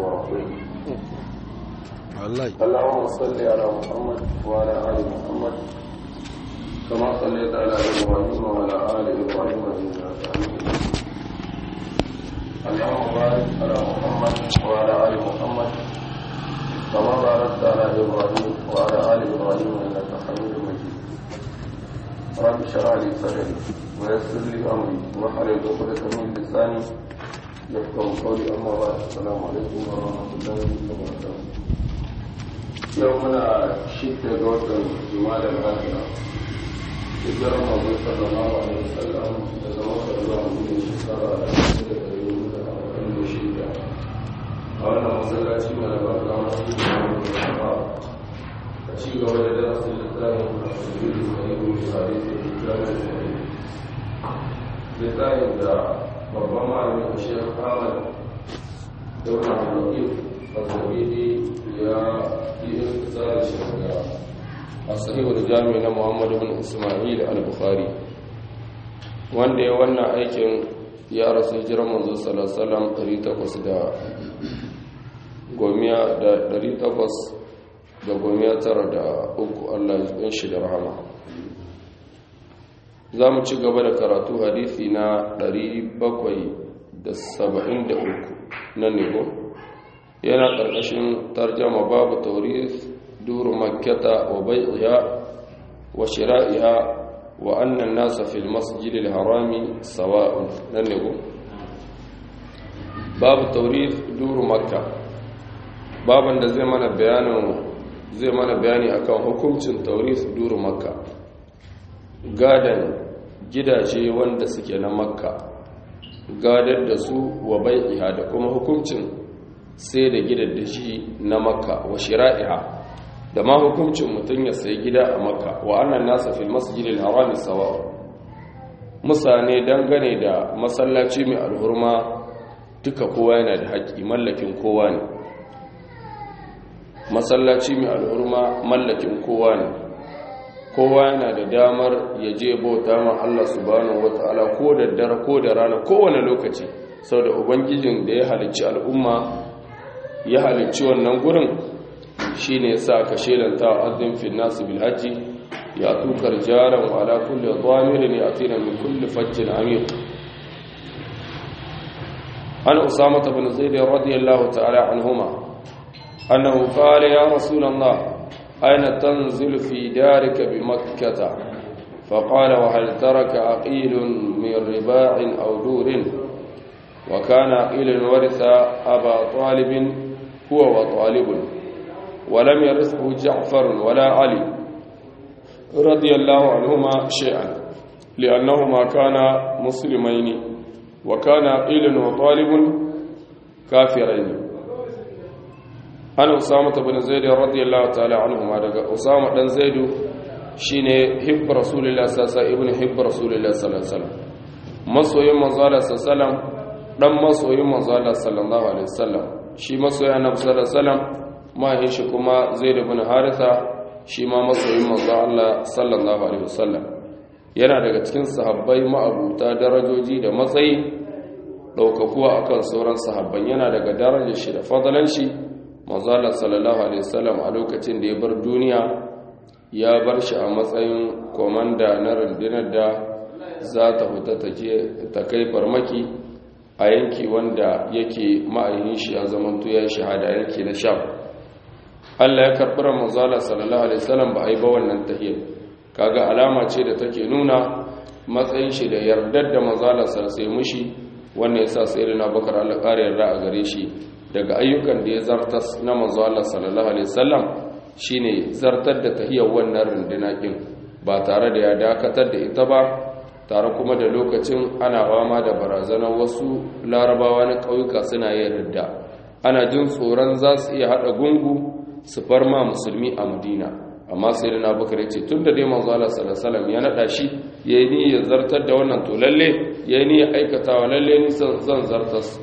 ورسوله والله اللهم صل على محمد وعلى ال محمد كما صليت على ابراهيم وعلى ال ابراهيم انك حميد مجيد اللهم بارك على محمد وعلى ال محمد كما باركت على ابراهيم وعلى ال ابراهيم انك حميد مجيد رب اشرح لي صدري ويسر لي امري واحلل عقدة من لساني يفقه قولي اما بعد السلام عليكم ورحمه الله وبركاته yau muna shidda ga watan juma'a lafiya hijirar mabu sallallahu alaihi wasallam da zama da zuwa gudun shekara da da dari da arba'in da shida a wannan masallaci mai albarka masu yi da shafa a ci gaba da darasin littafin a cikin sahihu misali da littafin sahihu littafin da babban malamin a shekar ahmad daura al-wakil al-zabidi ya yi intisar shi daga asahihul jami na muhammad bin ismail al-bukhari wanda ya wannan aikin ya rasu jiran manzo sallallahu alaihi da gomiya da 800 da gomiya tara da uku Allah ya shi da rahama za mu ci gaba da karatu hadisi na 773 na nebo yana ƙarƙashin tarjama babu tauris duru makkata wa bai'iha wa shira'iha wa annan nasa fil masjidil harami sawa'un nan ne babu tauris duru makka baban da zai mana bayanin zai mana bayani akan hukuncin tauris duru makka gadan gidaje wanda suke na makka gadar da su wa bai'iha da kuma hukuncin sai da gidan da shi na makka wa shira'iha da ma hukuncin mutum ya sayi gida a makka wa annan nasa fil masjidil harami sawa musane dangane da masallaci mai alhurma duka kowa yana da haƙƙi mallakin kowa ne masallaci mai alhurma mallakin kowa ne kowa yana da damar ya je bauta ma Allah subhanahu wataala ko da dare ko da rana kowane lokaci sau da ubangijin da ya halicci al'umma ya halicci wannan gurin shi ne sa ka shelanta azin fin nasu bilhaji ya tukar jaran wala kulle zamirin ya tina min kulle fajjin amir an usama ta bin zai da radiyallahu ta'ala an huma annahu qala ya rasulullah aina tanzilu fi darika bi makkata فقال وهل ترك عقيل من رباع أو دور وكان عقيل ورث أبا طالب هو وطالب ولم يرثه جعفر ولا علي رضي الله عنهما شيئا لأنهما كانا مسلمين وكان عقيل وطالب كافرين أنا أسامة بن زيد رضي الله تعالى عنهما أسامة بن زيد shine hibb rasulullah sallallahu alaihi ibn hibb rasulullah sallallahu alaihi wasallam masoyin manzo Allah sallallahu alaihi wasallam dan masoyin manzo Allah sallallahu alaihi wasallam shi masoyin annabi sallallahu alaihi wasallam mahin shi kuma zaid ibn haritha shi ma masoyin manzo Allah sallallahu alaihi wasallam yana daga cikin sahabbai ma'abuta darajoji da matsayi daukakuwa akan sauran sahabban yana daga darajar shi da fadalan shi manzo Allah sallallahu alaihi wasallam a lokacin da ya bar duniya ya bar shi a matsayin komanda na rundunar da za ta fita ta kai farmaki a yanki wanda yake ma'ayin shi ya zamanto ya shahada yanki na sham Allah ya karɓi ramazala sallallahu alaihi wasallam ba a yi ba wannan tahiyar kaga alama ce da take nuna matsayin shi da yardar da manzala sai mushi wannan yasa sayyidina bakar Allah ƙara yarda a gare shi daga ayyukan da ya zartas na manzala sallallahu alaihi wasallam shine zartar da tahiyar wannan runduna kin ba tare da ya dakatar da ita ba tare kuma da lokacin ana fama da barazanar wasu larabawa na ƙauyuka suna yin ridda ana jin tsoron za su iya haɗa gungu su farma musulmi a madina amma sai da nabukar ya ce tun da dai manzo Allah sallallahu ya naɗa shi ya yi niyyar zartar da wannan to lalle ya yi niyyar aikatawa lalle ni zan zartas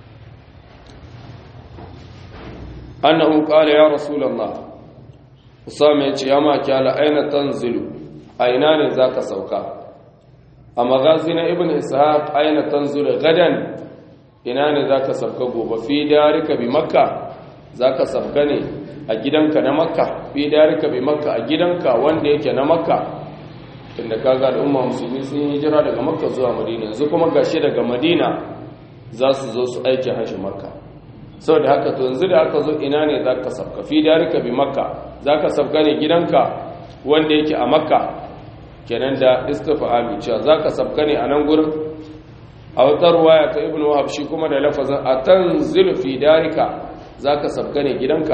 annahu qala ya rasulullah usama ya ce ya ma kyala aina tanzilu a ina ne zaka sauka a magazi na ibn ishaq aina tanzilu gadan ina ne zaka sabka gobe fi darika bi makka zaka sabka ne a gidanka na makka fi darika bi makka a gidanka wanda yake na makka tunda kaga al'umma musulmi sun yi hijira daga makka zuwa madina yanzu kuma gashi daga madina za su zo su aiki hajji makka saboda haka to yanzu da aka zo ina ne zaka sabka fi darika bi makka zaka sabka ne gidanka wanda yake a makka kenan da istifhami cewa zaka sabka ne a nan gurin a wata ruwaya ta ibnu wahab shi kuma da lafazin atanzilu fi darika zaka sabka ne gidanka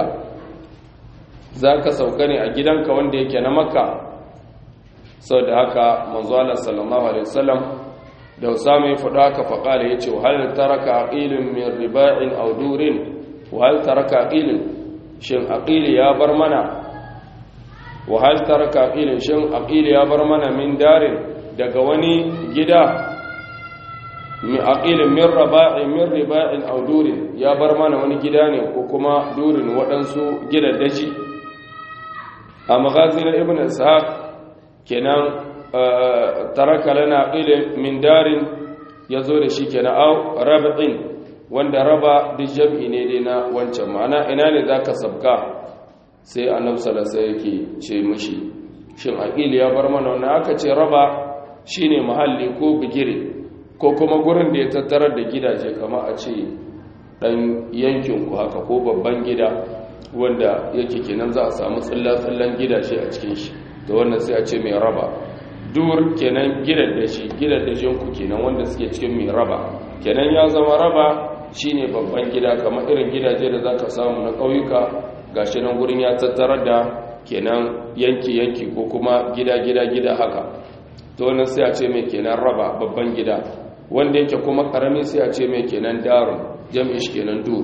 zaka sauka ne a gidanka wanda yake na makka saboda haka manzo Allah sallallahu alaihi wasallam da Usama ya faɗa haka faqala yace hal taraka aqilun min riba'in aw durin wa hal taraka aqilun shin aqili ya bar mana wa hal taraka aqilun shin aqili ya bar mana min darin daga wani gida mi aqilin min raba'in min riba'in aw durin ya bar mana wani gida ne ko kuma durin waɗansu gidaddaci a magazin ibn ishaq kenan taraka lana aqilin min darin yazo da shi kenan aw rab'in wanda raba duk jam'i ne dai na wancan ma'ana ina ne zaka sabka sai annabi sallallahu alaihi yake ce mishi shin aqili ya bar mana wannan aka ce raba shine mahalli ko bigire ko kuma gurin da ya tattarar da gidaje kama a ce dan yankin ku haka ko babban gida wanda yake kenan za a samu tsallan gidaje a cikin shi da wannan sai a ce mai raba dur kenan gidan da shi gidan da ku kenan wanda suke cikin mai raba kenan ya zama raba shine babban gida kamar irin gidaje da zaka samu na ƙauyuka gashi nan gurin ya tattarar da kenan yanki yanki ko kuma gida gida gida haka to wannan sai a ce mai kenan raba babban gida wanda yake kuma karami sai a ce mai kenan darun jam'i shi kenan dur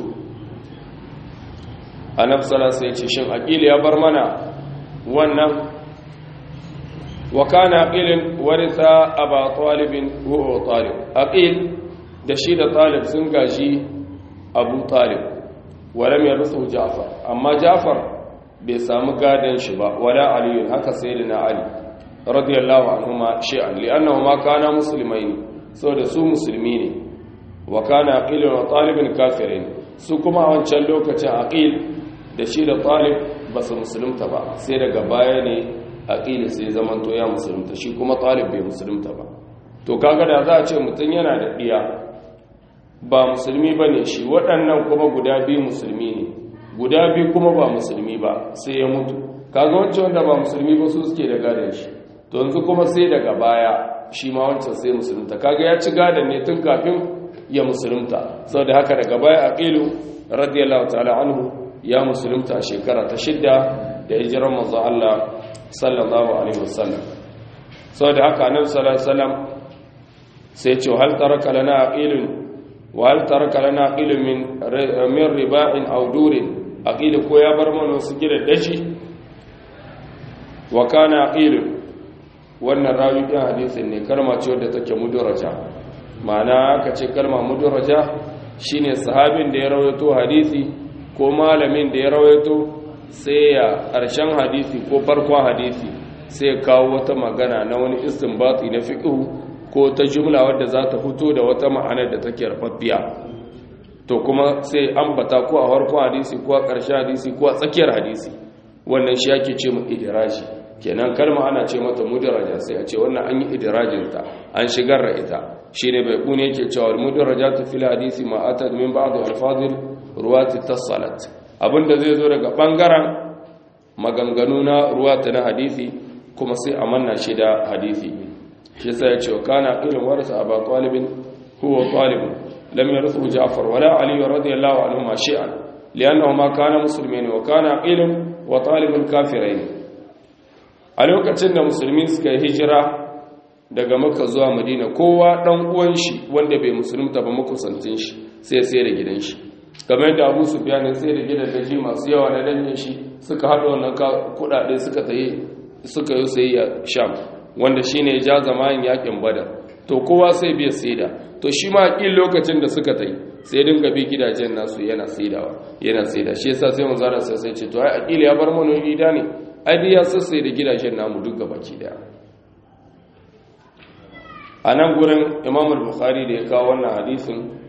annabi sallallahu alaihi ce shin aqil ya bar mana wannan wa kana aqilin waritha aba talib huwa talib aqil da shi da talib sun gashi abu talib walam yarusu ja'far amma ja'far bai samu gadan shi ba wala ali haka sayyidina ali radiyallahu anhuma shay'an li'annahuma kana muslimaini saboda su musulmi ne wa kana aqilun wa talibin kafirin su kuma a wancan lokacin aqil da shi da talib ba su musulunta ba sai daga baya ne aqil sai zaman to ya musulunta shi kuma talib bai musulunta ba to kaga da za a ce mutum yana da diya ba musulmi bane shi waɗannan kuma guda biyu musulmi ne guda biyu kuma ba musulmi ba sai ya mutu kaga wancan wanda ba musulmi ba su suke da gadon shi to yanzu kuma sai daga baya shi ma wancan sai musulunta kaga ya ci gadon ne tun kafin ya musulunta saboda haka daga baya aqilu radiyallahu ta'ala anhu ya musulunta a shekara ta shidda da hijiran manzo Allah sallallahu alaihi wasallam saboda haka annabi sallallahu alaihi wasallam sai ce hal taraka lana aqilun wa hal taraka lana aqilun min min riba'in aw durin aqilu ko ya bar mana su gida dashi wa kana aqilun wannan rawi ɗin hadisin ne kalma ce wadda take mudaraja ma'ana ka ce kalma mudaraja shine sahabin da ya rawaito hadisi ko malamin da ya rawaito sai ya ƙarshen hadisi ko farkon hadisi sai ya kawo wata magana na wani istinbati na fiqh ko ta jumla wadda za ta fito da wata ma'anar da take rafaffiya to kuma sai ambata ko a farkon hadisi ko a ƙarshen hadisi ko a tsakiyar hadisi wannan shi ake ce mu idiraji kenan kalma ana ce mata mudaraja sai a ce wannan an yi idirajinta an shigar da ita shine bai kune yake cewa mudarajatu fil hadisi ma atad min ba'd alfadil ruwati tasalat abinda zai zo daga bangaren maganganu na ruwata na hadisi kuma sai a manna shi da hadisi shi sai ya ce kana ilmin warasa aba talibin huwa talibun lam yarithu ja'far wala ali radiyallahu anhu ma shay'an li'annahu ma kana muslimin wa kana ilm wa talibun kafirain a lokacin da musulmi suka yi hijira daga maka zuwa madina kowa dan uwan shi wanda bai musulunta ba makusantin shi sai sai da gidan shi kamar yadda abu su biya sai da gidan daji masu yawa na danyen shi suka haɗa wannan kuɗaɗe suka tayi suka yi sayayya sham wanda shine ja zamanin yakin badar to kowa sai biya saida to shi ma kin lokacin da suka tayi sai dinga bi gidajen nasu yana saidawa yana saida shi yasa sai manzo Allah sai ce to ai akili ya bar mana gida ne ai ya sassai da gidajen namu duk gabaki daya a nan gurin imam al-bukhari da ya kawo wannan hadisin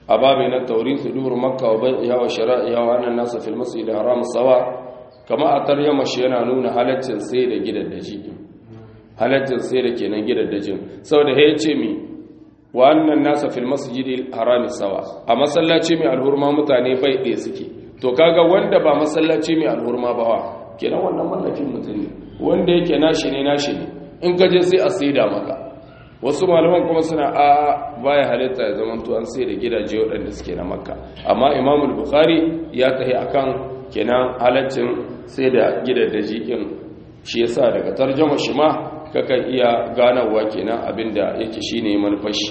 a babu na tauri sudur makka wa bai'iha wa shara'iha wa annan nasu fil masjid haram sawa kama a tarjama shi yana nuna halaccin sai da gidan daji halaccin sai da kenan gidan dajin saboda ya ce mi wa annan nasa fil masjid haram sawa a masallaci mai alhurma mutane bai ɗaya suke to kaga wanda ba masallaci mai alhurma ba wa kenan wannan mallakin mutum ne wanda yake nashi ne nashi ne in ka je sai a saida maka wasu malaman kuma suna a baya halitta ya zama an sai da gidaje waɗanda suke na makka amma imamul bukhari ya tahi akan kenan halaccin sai da gidaje ɗin shi yasa daga tarjama shi ma kakan iya ganawa kenan abinda yake shine manufashi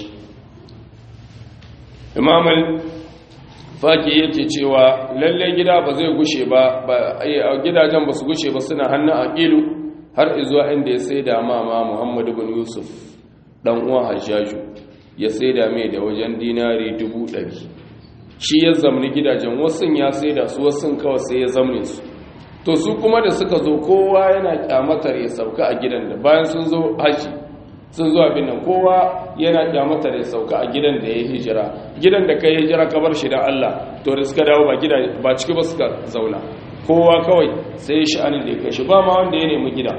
imamul faki yake cewa lalle gida ba zai gushe ba gidajen ba su gushe ba suna hannun aqilu har izuwa inda ya sai da mama muhammadu bin yusuf dan uwan hajjaju ya saida mai da wajen dinari dubu ɗari shi ya zamni gidajen wasu ya saida su wasu kawai sai ya zamne su to su kuma da suka zo kowa yana kyamatar ya sauka a gidan da bayan sun zo haji sun zo abin nan kowa yana kyamatar ya sauka a gidan da ya yi hijira gidan da ka yi hijira ka bar shi da Allah to da suka dawo ba gida ba ciki ba suka zauna kowa kawai sai ya sha'anin da ya kai shi ba ma wanda ya nemi gida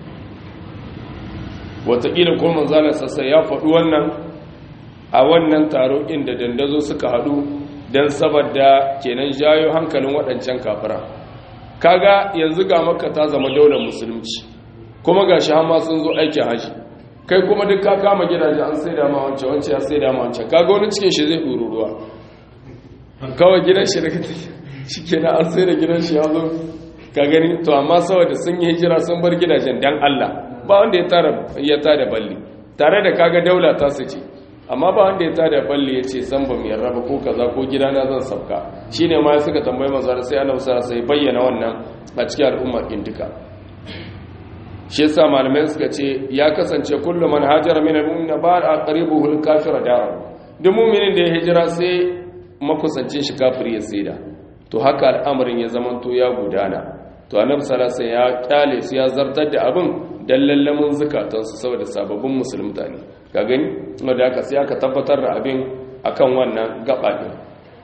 watakila ko manzalar sassa ya faɗi wannan a wannan taro inda dandazo suka haɗu don saboda kenan jayo hankalin waɗancan kafira kaga yanzu ga makka ta zama daular musulunci kuma ga shi hama sun zo aikin haji kai kuma duk ka kama gidaje an sai da ma wancan wancan ya sai da ma wancan kaga wani cikin shi zai ɗuru ruwa kawai gidan shi daga shi kenan an sai da gidan shi ya zo ka gani to amma saboda sun yi hijira sun bar gidajen dan Allah ba wanda ya tara ya tada balli tare da kaga daula ta su ce amma ba wanda ya tada balli ya ce san ba mu yarda ba ko kaza ko gidana zan sauka shine ma suka tambayi manzo sai Annabi sallallahu alaihi bayyana wannan a cikin al'umma din duka shi yasa malamai suka ce ya kasance kullu man hajara min al-mu'minin ba aqribuhu al-kafira da'a duk mu'minin da ya hijira sai makusancin shi kafiri ya saida to haka al'amarin ya zamanto ya gudana to annabi sallallahu alaihi ya kyale su ya zartar da abin dan lallamin zukatansu saboda sababbin musulmta ne ka gani wanda aka sai aka tabbatar da abin akan wannan gaba din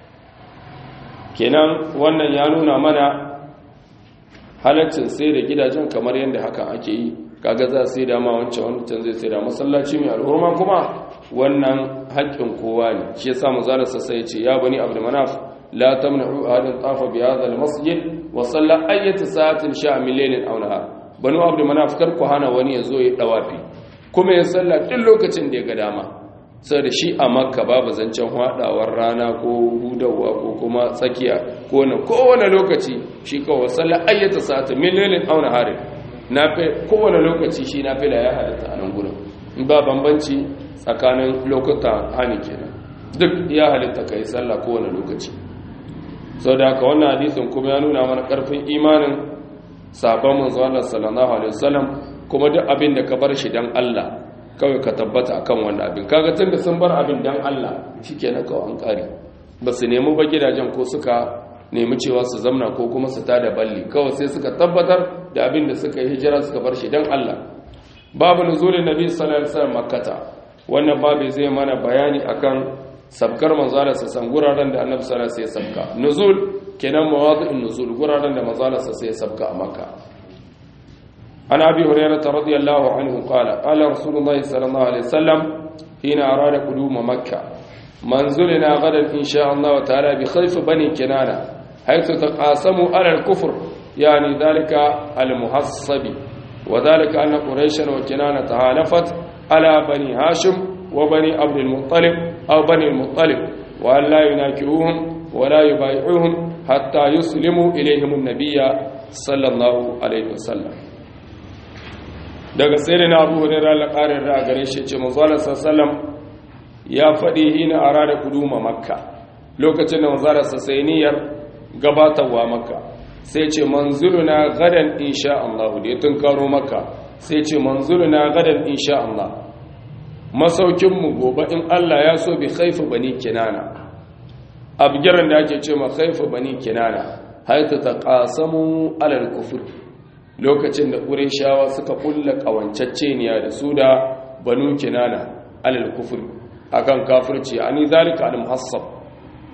kenan wannan ya nuna mana halaccin sai da gidajen kamar yadda haka ake yi kaga za sai da ma wancan wancan zai sai da masallaci mai alhurma kuma wannan haƙƙin kowa ne shi yasa mazalarsa sai ya ce ya bani abdul manaf لا تمنعوا أحد طاف بهذا المسجد وصلى أي ساعة شاء من ليل أو نهار بنو عبد مناف karku hana wani yazo ya dawafi kuma ya salla duk lokacin da ya ga dama saboda shi a makka babu zancen hadawar rana ko hudawa ko kuma tsakiya ko na kowane lokaci shi kawai salla ayyata sa'ata min lailin aw naharin nafi kowane lokaci shi nafila ya halatta a nan gurin ba bambanci tsakanin lokuta hani kenan duk ya halitta kai sallah kowane lokaci sau da haka wannan hadisin kuma ya nuna mana karfin imanin sabon manzo Allah sallallahu alaihi wasallam kuma duk abin da ka bar shi dan Allah kawai ka tabbata akan wannan abin kaga tunda sun bar abin dan Allah shikenan kawai an kare ba su nemi ba gidajen ko suka nemi cewa su zamna ko kuma su tada balli kawai sai suka tabbatar da abin da suka yi hijira suka bar shi dan Allah babu nuzulin nabi sallallahu alaihi wasallam makkata wannan babu zai mana bayani akan sabkar manzala sa san guraren da annabi sallallahu alaihi wasallam sabka nuzul kenan mawadi'un nuzul guraren da manzala sa sai sabka a makka an abi hurairah radiyallahu anhu qala qala rasulullahi sallallahu alaihi wasallam hina arada qudum makka manzulina gadan insha Allah ta'ala bi khayf bani kinana haythu taqasamu ala al-kufr yani dhalika al-muhassabi وذلك أن قريشا وكنانة تهالفت على بني هاشم وبني عبد المطلب أو بني المطلب وأن لا يناكروهم ولا يبايعوهم حتى يسلموا إليهم النبي صلى الله عليه وسلم daga sai na abu hurairar laƙarin da a gare shi ce mazalar sassalam ya faɗi hina a rada kuduma makka lokacin da mazalar sassainiyar gabatarwa makka sai ce manzuluna gadan insha Allah da ya tunkaro makka sai ce manzuluna gadan insha Allah masaukinmu gobe in Allah ya so bi khaifu bani kinana abgiran da ake ce ma khaifu bani kinana haita taqasamu alal kufr lokacin da qurayshawa suka kulla kawancacceniya da su da banu kinana alal kufr akan kafirci ani zalika al muhassab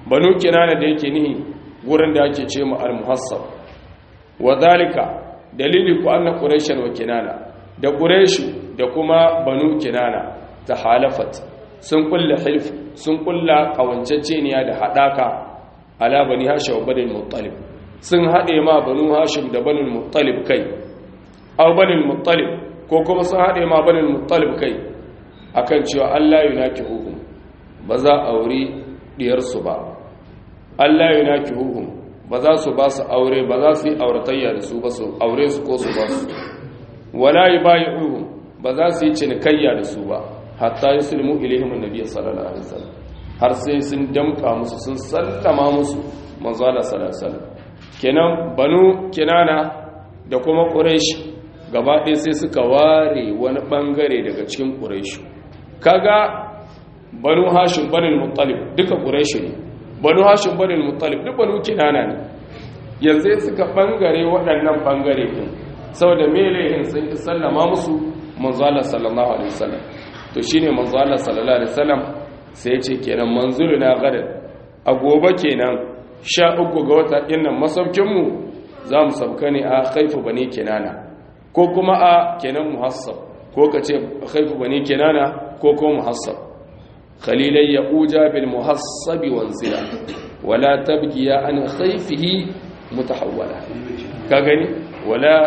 banu kinana da yake nihi gurin da ake ce mu al-muhassab wa dalika dalili ku anna quraishan wa kinana da quraishu da kuma banu kinana ta halafat sun kulla hilf sun kulla kawanceceniya da hadaka ala bani hashim wa bani muttalib sun hade ma banu hashim da bani muttalib kai aw bani muttalib ko kuma sun hade ma bani muttalib kai akan cewa Allah yunakihuhum ba za a aure diyar su ba Allah yunakihuhum ba za su ba su aure ba za su yi auratayya da su ba su aure su ko su ba su wala yubayi'uhum ba za su yi cinikayya da su ba hatta yuslimu ilaihim annabi sallallahu alaihi wasallam har sai sun damka musu sun sallama musu manzo Allah sallallahu alaihi wasallam kenan banu kinana da kuma quraish gaba ɗaya sai suka ware wani bangare daga cikin quraish kaga banu hashim banu muttalib duka quraish ne banu hashim banu muttalib duk banu kinana ne yanzu suka bangare waɗannan bangare din saboda melehin sun ki sallama musu manzo Allah sallallahu alaihi wasallam to shine manzo Allah sallallahu alaihi wasallam sai ya ce kenan manzuluna gadan a gobe kenan sha uku ga wata dinnan masaukin mu za mu sauka ne a khaifu bani kinana ko kuma a kenan muhassab ko kace khaifu bani kinana ko ko muhassab khalilai ya uja bil muhassab wanzila wala tabgiya an khaifihi mutahawwala ka gani wala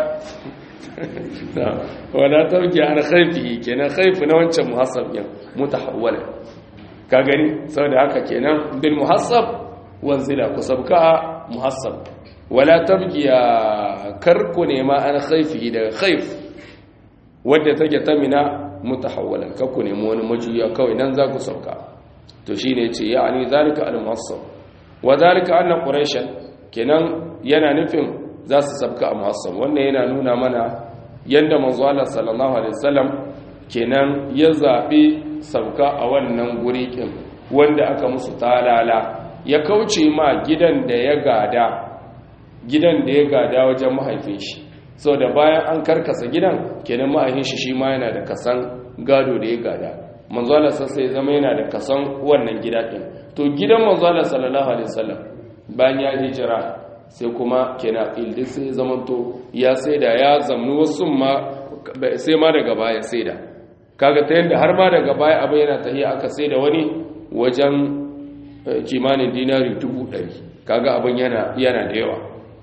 wala tabgiya an khaifihi kenan khaifu na wancan muhassab din mutahawwala ka gani saboda haka kenan bil muhassab wanzila ku sabka muhassab wala tabgiya karku ne ma an khaifihi daga khaif wadda take ta mina mutahawwalan kakku ne wani majuya kawai nan za ku sauka to shine yace ya'ani zalika al muhassab wa zalika anna quraishan kenan yana nufin za su sabka a muhassab wannan yana nuna mana yadda manzo Allah sallallahu alaihi wasallam kenan ya zabi sabka a wannan guri kin wanda aka musu talala ya kauce ma gidan da ya gada gidan da ya gada wajen mahaifin shi sau da bayan an karkasa gidan kenan mahaifin shi shi ma yana da kasan gado da ya gada manzo Allah sassa ya zama yana da kasan wannan gida din to gidan manzo Allah sallallahu alaihi wasallam bayan ya hijira sai kuma kenan ildi sai zamanto ya saida ya zamnu wasu ma sai ma daga baya saida kaga ta yanda har ma daga baya abin yana tahiya aka saida wani wajen kimanin dinari dubu ɗari kaga abin yana yana da yawa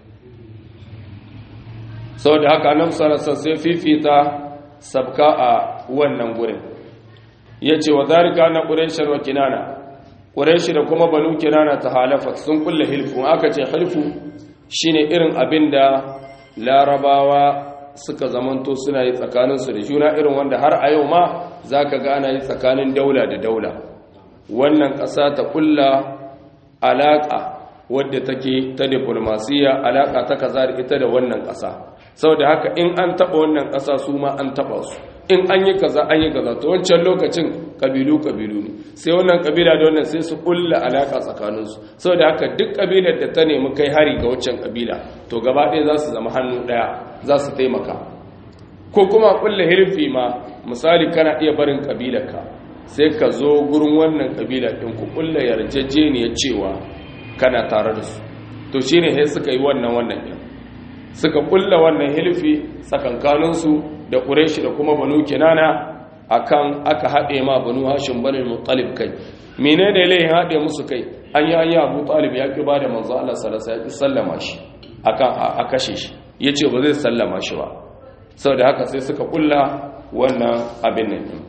saboda haka nan sarasa sai fifita sabka a wannan gurin yace wa zalika na quraishar wa kinana quraishi da kuma banu kinana ta halafat sun kulle hilfu aka ce hilfu shine irin abinda larabawa suka zamanto suna yi tsakaninsu da juna irin wanda har a yau ma zaka ga ana yi tsakanin daula da daula wannan ƙasa ta kulla alaƙa wadda take ta diplomasiya alaƙa ta kaza da ita da wannan ƙasa saboda haka in an taɓa wannan ƙasa su ma an taɓa su in an yi kaza an yi kaza to wancan lokacin ƙabilu ƙabilu ne sai wannan ƙabila da wannan sai su kulla alaƙa tsakaninsu saboda haka duk ƙabilar da ta nemi kai hari ga waccan ƙabila to gaba ɗaya za su zama hannu ɗaya za su taimaka ko kuma kulla hirfi ma misali kana iya barin ƙabilarka sai ka zo gurin wannan kabila ɗin ku ƙulla yarjejeniyar cewa kana tare da su to shi ne sai suka yi wannan wannan ɗin suka ƙulla wannan hilfi tsakankaninsu da ƙureshi da kuma banu kinana akan aka haɗe ma banu hashin banu mutalib kai mene ne layin haɗe musu kai an yi hanya abu talib ya ƙi ba da manzo Allah salasa ya ƙi sallama shi akan a kashe shi ya ce ba zai sallama shi ba saboda haka sai suka ƙulla wannan abin nan ɗin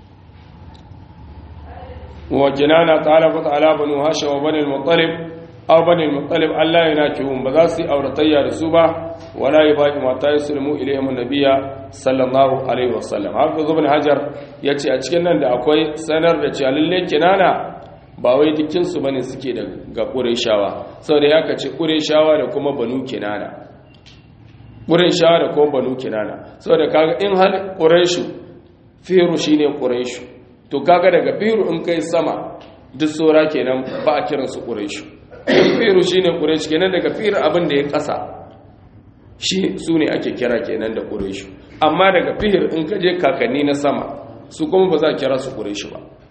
وجنانا تعالفت على بنو هاشم وبني المطلب أو بني المطلب ألا يناكهم بذاسي أو رتيا رسوبا ولا يباقي ما يسلموا إليهم النبي صلى الله عليه وسلم حافظ ابن حجر yace a cikin nan da akwai sanar da cewa lalle kinana ba wai dukkin su bane suke da ga Qurayshawa saboda ya kace Qurayshawa da kuma Banu Kinana Qurayshawa da kuma Banu Kinana saboda kaga in hal Qurayshu firu shine Qurayshu to kaga daga firu in kai sama duk tsora kenan ba a kiransu ƙureshu firu shi ne ƙureshu kenan daga firu abin da ya ƙasa shi su ne ake kira kenan da ƙureshu amma daga fihir in ka je kakanni na sama su kuma ba za a kira su ƙureshu ba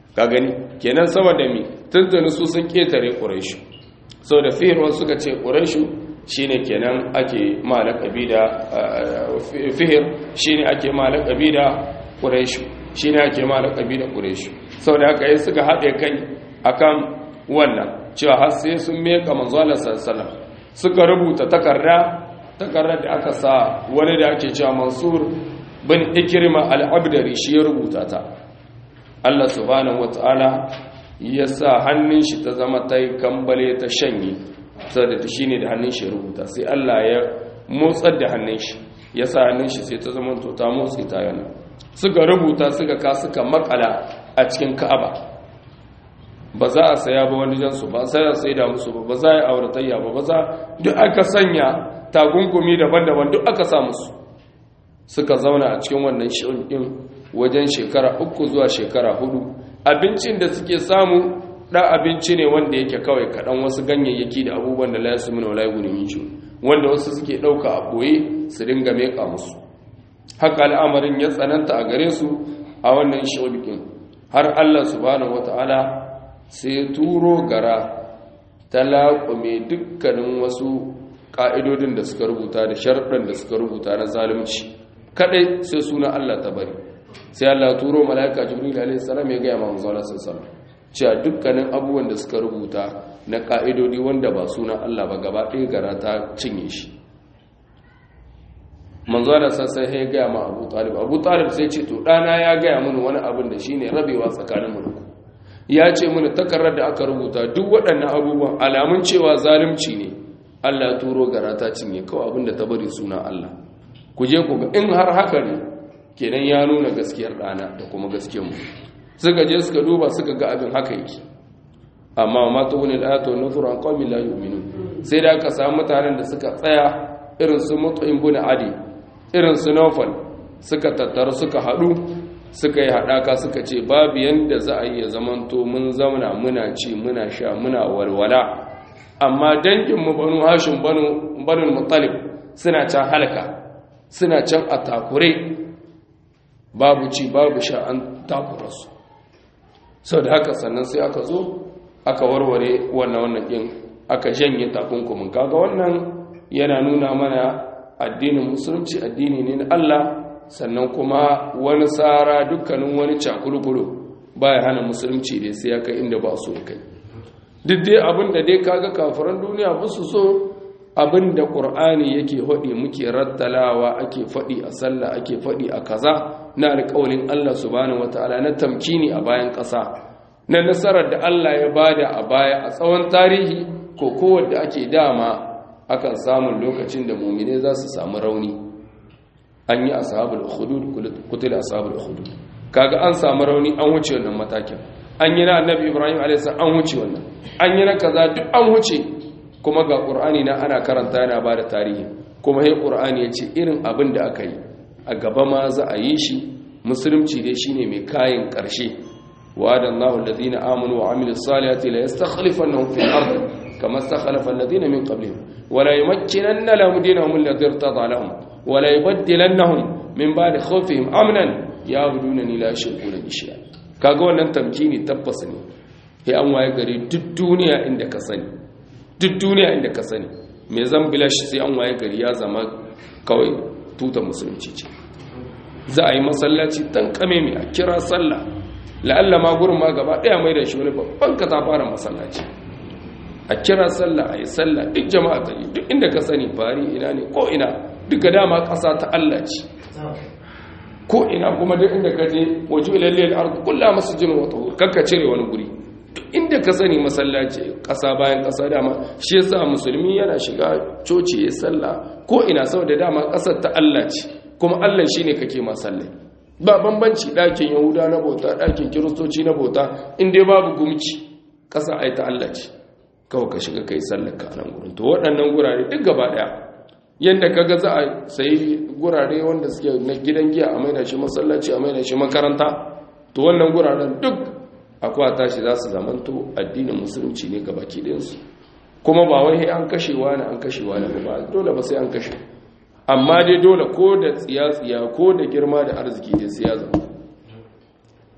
ka gani kenan sama da mi tuntuni su sun ketare quraishu sau da fihir wasu suka ce quraishu shine kenan ake malakabi da fihir shine ake malakabi da quraishu shine ake malakabi da quraishu sau da haka yi suka haɗe kai akan wannan cewa har sai sun meka manzo Allah sallallahu suka rubuta takarda takardar da aka sa wani da ake cewa Mansur bin Ikrima al-Abdari shi ya rubuta ta Allah subhanahu wataala ya sa hannun shi ta zama ta kambale ta shanye saboda ta shine da hannun shi ya rubuta sai Allah ya motsar da hannun shi ya sa hannun shi sai ta zama to ta motsi ta yana suka rubuta suka ka suka makala a cikin Ka'aba ba za a saya ba wani jansu ba sai a sai da musu ba ba za a yi auratayya ba ba za duk aka sanya takunkumi daban-daban duk aka sa musu suka zauna a cikin wannan shi'in wajen shekara uku zuwa shekara hudu abincin da suke samu ɗan abinci ne wanda yake kawai kaɗan wasu ganyayyaki da abubuwan da la yasu min wala yughni min wanda wasu suke ɗauka a ɓoye su dinga meƙa musu haka al'amarin ya tsananta a gare su a wannan shi'in har Allah subhanahu wata'ala sai turo gara ta laƙume dukkanin wasu ƙa'idodin da suka rubuta da sharɗin da suka rubuta na zalunci kaɗai sai suna Allah ta bari sai Allah turo mala'ika jibril alaihi salam ya gaya ma manzo Allah sallallahu cewa dukkanin abubuwan da suka rubuta na ƙa'idodi wanda ba suna Allah ba gaba ɗaya gara ta cinye shi manzo Allah sai ya gaya ma Abu Talib Abu Talib sai ce to ɗana ya gaya mini wani abin da shine rabewa tsakanin mu ya ce mini takarar da aka rubuta duk waɗannan abubuwan alamun cewa zalunci ne Allah ya turo gara ta cinye kawai abinda ta bari suna Allah ku je ku ga in har haka ne kenan ya nuna gaskiyar ɗana da kuma gaskiyar mu suka je suka duba suka ga abin haka yake amma ma ta wani ayatu nuzur an qawmi la yu'minun sai da aka samu mutanen da suka tsaya irin su mut'im bin adi irin su nawfal suka tattaru suka haɗu suka yi haɗaka suka ce babu yadda za a yi ya zamanto mun zauna muna ci muna sha muna walwala amma danginmu banu hashin banu mutalib suna can halka suna can a takure babu ci babu sha an takura su sau da haka sannan sai aka zo aka warware wannan wannan ɗin aka janye takunkumin kaga wannan yana nuna mana addinin musulunci addini ne na Allah sannan kuma wani tsara dukkanin wani cakulkulu ba ya hana musulunci da sai ya kai inda ba so kai duk dai abin da dai kaga kafiran duniya ba su so abin da ƙur'ani yake faɗi muke rattalawa ake faɗi a sallah ake faɗi a kaza na alƙawalin Allah subhanahu wataala na tamkini a bayan ƙasa na nasarar da Allah ya bada a baya a tsawon tarihi ko kowanne ake dama akan samun lokacin da mumine za su samu rauni an yi ashabul hudud kutul ashabul hudud kaga an samu rauni an wuce wannan matakin an yi na annabi ibrahim alayhis an wuce wannan an yi na kaza duk an wuce kuma ga qur'ani na ana karanta yana bada tarihi kuma sai qur'ani ya ce irin abin da aka yi a gaba ma za a yi shi musulunci dai shine mai kayan karshe wa'adallahu alladhina amanu wa amilus salihati la yastakhlifannahum fil ardi kama istakhlafa alladhina min qablihim wa la yumakkinanna lahum dinahum alladhi irtada lahum wala yubaddilannahum min ba'di khawfihim amnan ya'budunani la yushrikuna bi shay'a kaga wannan tamkini tabbas ne sai an waye gari duk duniya inda ka sani duk duniya inda ka sani me zan bilashi sai an waye gari ya zama kawai tuta musulunci ce za a yi masallaci tan kame mai a kira sallah la'alla ma gurin ma gaba daya mai da shi wani babban ka ta fara masallaci a kira sallah a yi sallah duk jama'a ta yi duk inda ka sani fari ina ne ko ina duka dama ƙasa ta Allah ce ko ina kuma duk inda ka je waje ilalliyar arzu kulla masu jin wata kakka cire wani guri duk inda ka sani masallaci ƙasa bayan ƙasa dama shi yasa musulmi yana shiga coci ya sallah ko ina saboda dama ƙasar ta Allah ce kuma Allah shine kake masallai ba bambanci ɗakin yahuda na bauta ɗakin kiristoci na bauta in dai babu gumci ƙasa ai ta Allah ce kawai ka shiga kai sallar ka nan gurin to waɗannan gurare duk gaba ɗaya yadda kaga za a sayi gurare wanda suke na gidan giya a maida shi masallaci a maida shi makaranta to wannan guraren duk akwai tashi za su zamanto addinin musulunci ne ga baki ɗinsu kuma ba wai an kashewa ne an kashewa ne ba dole ba sai an kashe amma dai dole ko da tsiya-tsiya ko da girma da arziki da siya zama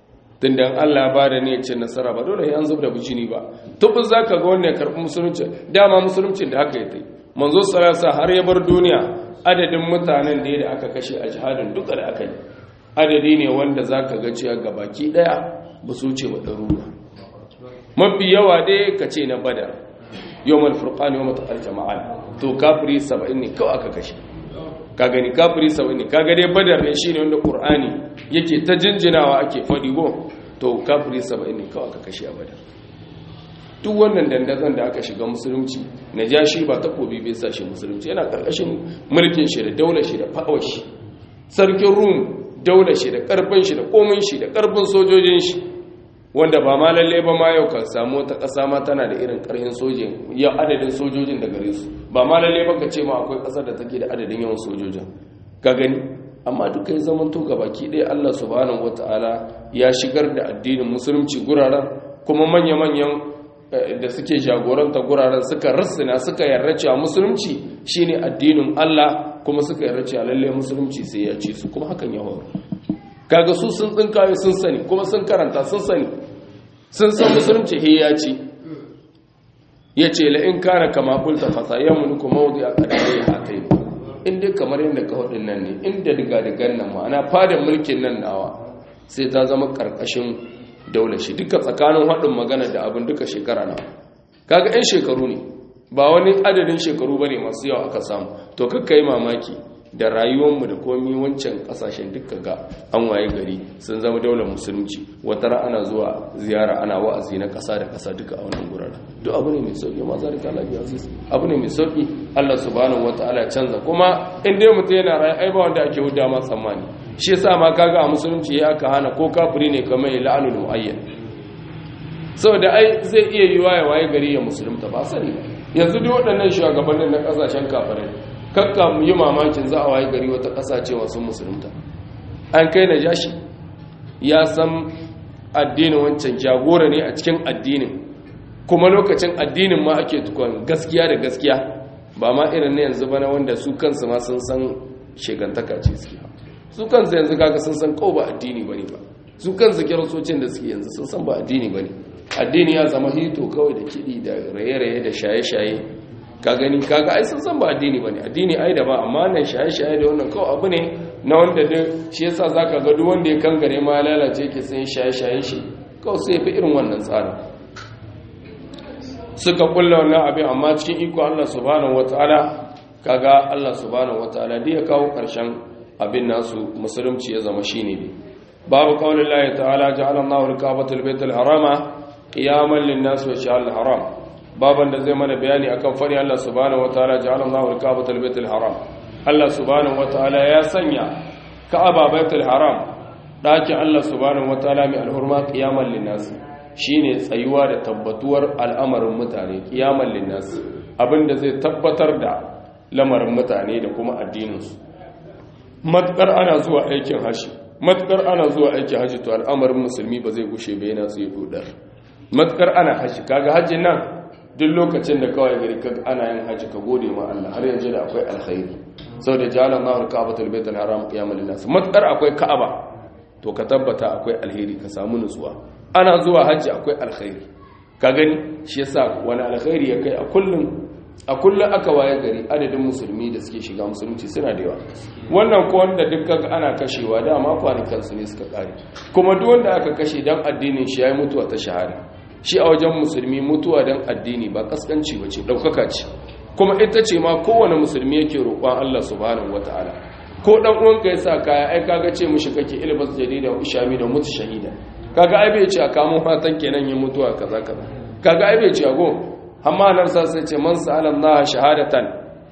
tun da Allah ba da ne ce nasara ba dole an zub da bijini ba tubin za ka ga wanda ya karɓi musulunci dama musulunci da haka ya ta yi manzo sarasa har ya bar duniya adadin mutanen da da aka kashe a jihadin duka da aka yi adadi ne wanda za ka ga cewa gabaki ɗaya ba su ce wa ɗaruruwa mafi yawa dai ka ce na badar yawon furqani yawon taƙar jama'a to kafiri saba'in ne kawai aka kashe ka gani kafiri saba'in ne kaga dai badar ne shine wanda qur'ani yake ta jinjinawa ake faɗi go to kafiri saba'in ne kawai aka kashe a badar duk wannan dandazon da aka shiga musulunci na ja shi ba takobi bai sa shi musulunci yana ƙarƙashin mulkin shi da daular shi da fa'awar shi sarkin rum daular shi da ƙarfin shi da komin shi da ƙarfin sojojin shi wanda ba ma lalle ba ma yau ka samu wata ƙasa ma tana da irin ƙarfin sojin ya adadin sojojin da gare su ba ma lalle ba ka ce ma akwai ƙasar da take da adadin yawan sojojin ka gani amma duka ya zaman to baki ɗaya Allah subhanahu wata'ala ya shigar da addinin musulunci guraren kuma manya-manyan da suke jagoranta guraren suka rassina suka yarda cewa musulunci shine addinin Allah kuma suka yarda cewa lalle musulunci sai ya ci su kuma hakan ya faru kaga su sun tsinkaye sun sani kuma sun karanta sun sani sun san musulunci he ya ci ya ce la'in kara kama kulta fasa ya mulku mawudi a ƙarfi ya hatai inda kamar yadda ka hudun nan ne inda diga digan nan ma'ana fadin mulkin nan nawa sai ta zama ƙarƙashin daular shi duka tsakanin haɗin magana da abin duka shekara na kaga 'yan shekaru ne ba wani adadin shekaru ba ne masu yawa aka samu to kakka yi mamaki da rayuwarmu da komi wancan kasashen duka ga an waye gari sun zama daular musulunci wata ana zuwa ziyara ana wa'azi na kasa da kasa duka a wannan gurara duk abu ne mai sauki ma zalika lafi aziz abu ne mai sauki Allah subhanahu wataala canza kuma in dai mutum yana rayu ai ba wanda ake huda ma tsammani shi yasa ma kaga a musulunci ya aka hana ko kafiri ne kamar la'anul muayyan saboda ai zai iya yiwa ya waye gari ya musulunta ba sani yanzu duk waɗannan shugabannin na kasashen kafirai kakka mu yi mamakin za a waye gari wata ƙasa cewa sun musulunta an kai na jashi ya san addinin wancan jagora ne a cikin addinin kuma lokacin addinin ma ake tukon gaskiya da gaskiya ba ma irin na yanzu bana wanda su kansu ma sun san shegantaka ce suke su kansu yanzu kaga sun san kau ba addini bane ba su kansu kirasocin da suke yanzu sun san ba addini bane addini ya zama hito kawai da kiɗi da raye-raye da shaye-shaye ka gani kaga ai sun san ba addini bane addini ai da ba amma nan shaye-shaye da wannan kawai abu ne na wanda da shi yasa zaka ga duk wanda ya kangare ma ya lalace yake sai shaye-shaye shi kawai sai fi irin wannan tsarin suka kulla wannan abin amma cikin iko Allah subhanahu wataala kaga Allah subhanahu wataala da ya kawo karshen abin nasu musulunci ya zama shine ne babu qaulin Allah ta'ala ja'ala Allahu al-ka'batal baytal harama qiyaman lin-nas wa sha'al haram baban da zai mana bayani akan fari Allah subhanahu wataala ja'ala Allahu al-Ka'bata al-Baytul Haram Allah subhanahu wataala ya sanya Ka'aba Baitul Haram dakin Allah subhanahu wataala mai alhurma qiyaman linnas shine tsayuwa da tabbatuwar al'amarin mutane qiyaman linnas abinda zai tabbatar da lamarin mutane da kuma addinin su matkar ana zuwa aikin haji matkar ana zuwa aikin haji to al'amarin musulmi ba zai gushe ba yana tsaye dodar matkar ana haji kaga hajjin nan duk lokacin da kawai gari ka ana yin haji ka gode ma Allah har yanzu da akwai alkhairi saboda ja'ala Allahu al-Ka'batal Baytul Haram qiyamal linnas matkar akwai Ka'aba to ka tabbata akwai alheri ka samu nutsuwa ana zuwa haji akwai alkhairi ka gani shi yasa wani alkhairi ya kai a kullum a kullum aka waye gari adadin musulmi da suke shiga musulunci suna da yawa wannan ko wanda dukkan ana kashewa dama kwanikan su ne suka kare kuma duk wanda aka kashe dan addinin shi yayi mutuwa ta shahada shi a wajen musulmi mutuwa don addini ba kaskanci ba ce ɗaukaka ce kuma ita ce ma kowane musulmi yake roƙon Allah subhanahu wata'ala ko ɗan uwanka ya sa kaya ai kaga ce mushi kake ilbas jarida wa ishami da mutu shahida kaga ai bai ce a kamun fatan kenan yin mutuwa kaza kaza kaga ai bai ce a go amma nan sa sai ce man sa'ala Allah shahadatan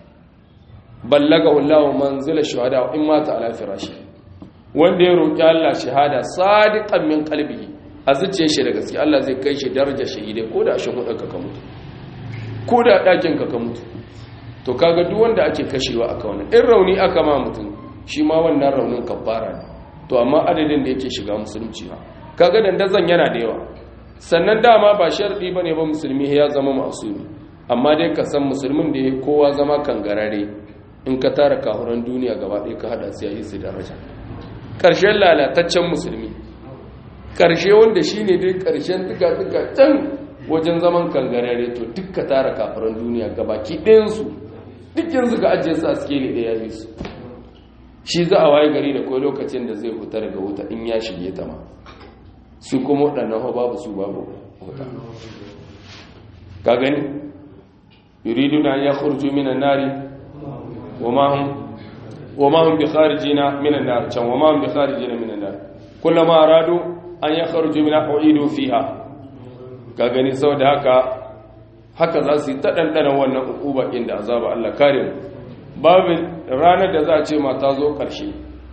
ballagahu Allah manzila shuhada in mata ala firashi wanda ya roƙi Allah shahada sadiqan min qalbihi a zuciya shi da gaske Allah zai kai shi daraja shahidai ko da shi hudanka ka mutu ko da ɗakin ka ka mutu to kaga duk wanda ake kashewa aka wannan in rauni aka ma mutum shi ma wannan raunin kafara ne to amma adadin da yake shiga musulunci ha kaga dandazon yana da yawa sannan dama ba sharɗi bane ba musulmi ya zama masumi amma dai ka san musulmin da ya kowa zama kangarare in ka tara kahuran duniya gaba ɗaya ka haɗa su yayi su daraja ƙarshen lalataccen musulmi ƙarshe wanda shi ne dai ƙarshen duka-duka can wajen zaman kangarare to duka tara kafiran duniya gabaki ɗayansu dukkan suka ajiye su a skeli ɗaya ya su shi za a waye gari da kawai lokacin da zai fita daga wuta in ya shige ta ma su kuma waɗannan hau babu su babu wuta ka gani yuridu na ya kurju minan nari wa ma hum bi kharijina minan nar can wa ma hum bi kharijina minan nar kullama aradu an ya kharuju min uidu fiha ka gani saboda haka haka za su yi ta dandanan wannan ukuba inda azaba Allah kare mu babu ranar da za a ce mata zo ƙarshe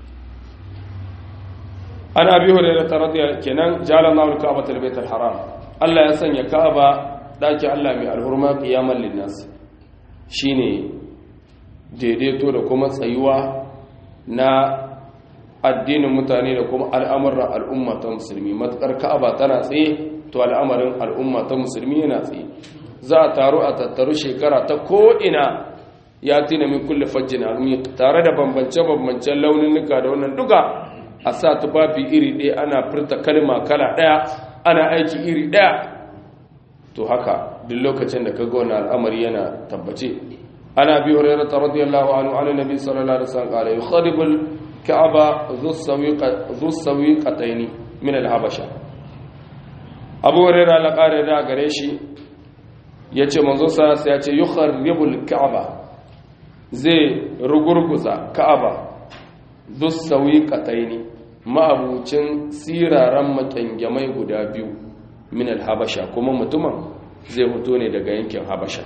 ana bi hurairar taradiyar kenan jala na wulka abu talibaitar haram Allah ya sanya ka'aba ɗaki Allah mai alhurma ƙiyamar linnas shi ne daidaito da kuma tsayuwa na addinin mutane da kuma al'amuran al'umma ta musulmi matuƙar ka'aba tana tsaye to al'amarin al'umma ta musulmi yana tsaye za a taru a tattaru shekara ta ko'ina ya tina min kulle fajjin almi tare da bambance-bambancen launinnuka da wannan duka a sa tufafi iri ɗaya ana furta kalma kala ɗaya ana aiki iri ɗaya to haka duk lokacin da ka ga wani al'amari yana tabbace ana bi hurairah radiyallahu anhu an nabi sallallahu alaihi wasallam qala yukhadibul ka'aba dhu sawiqatayn min al-habasha abu hurairah la qara da gare shi yace manzo sa ya ce yukharribul ka'aba zai rugurguza ka'aba dussawi kataini ma'abucin siraran makyangyamai guda biyu min habasha kuma mutumin zai fito ne daga yankin habasha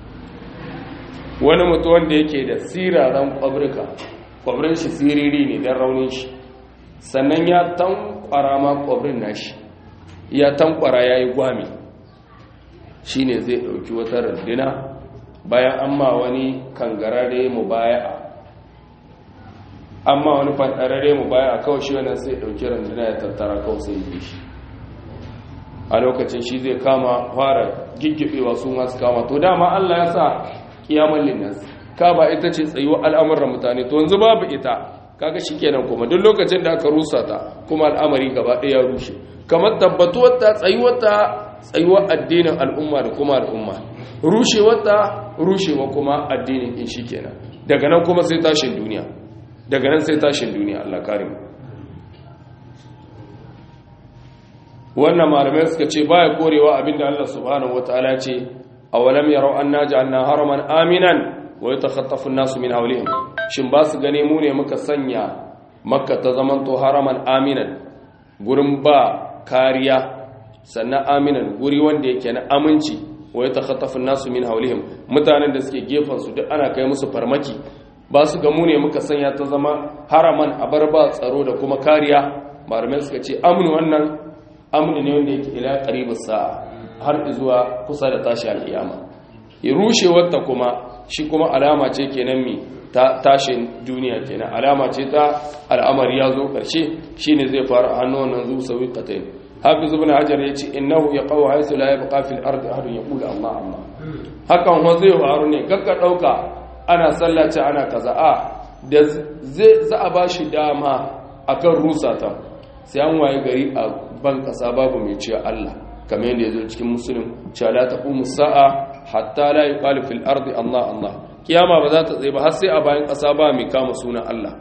wani mutum wanda yake da siraran kwabrika kwabrin shi siriri ne don raunin shi sannan ya tankwara ma kwabrin nashi ya tankwara ya yi gwami shi ne zai ɗauki wata rundina bayan an ma wani kangarare mu baya amma wani fantarare mu baya kawai shi wannan sai ɗauki runduna ya tattara kawai sai yi shi a lokacin shi zai kama fara giggibewa su masu kama to dama allah ya sa kiyamun linnas ka ba ita ce tsayuwa al'amuran mutane to yanzu babu ita kaga shi kenan kuma duk lokacin da aka rusa ta kuma al'amari gaba ɗaya rushe kamar tabbatuwar ta tsayuwar ta tsayuwar addinin al'umma da kuma al'umma rushewarta rushewa kuma addinin in shi kenan daga nan kuma sai tashin duniya daga nan sai tashin duniya Allah karim wannan malamai suka ce baya korewa abinda Allah subhanahu wataala ce awalam yarau anna ja'alna haraman aminan wa yatakhatafu an-nasu min hawlihim shin ba su gane mu ne muka sanya makka ta zamanto haraman aminan gurin ba kariya sannan aminan guri wanda yake na aminci wa ya takhattafu nasu min haulihim mutanen da suke gefen su duk ana kai musu farmaki ba su gamu ne muka sanya ta zama haraman a bar ba tsaro da kuma kariya malamai suka ce amnu wannan amnu ne wanda yake ila qaribus sa'a har zuwa kusa da tashi alkiyama ya rushe wata kuma shi kuma alama ce kenan mi ta tashin duniya kenan alama ce ta al'amari ya zo karshe shine zai fara hannu wannan zu sawi qatain hafiz ibn hajar yace innahu yaqaw haythu la yabqa fil ardi ahadun yaqulu allah allah hakan ho zai faru ne kakka dauka ana sallace ana kaza a da zai za a bashi dama akan rusa ta sai an waye gari a ban kasa babu mai cewa allah kamar yadda yazo cikin muslim cewa la taqumu sa'a hatta la yuqalu fil ardi allah allah kiyama ba za ta tsaye ba har sai a bayan kasa ba mai kama sunan allah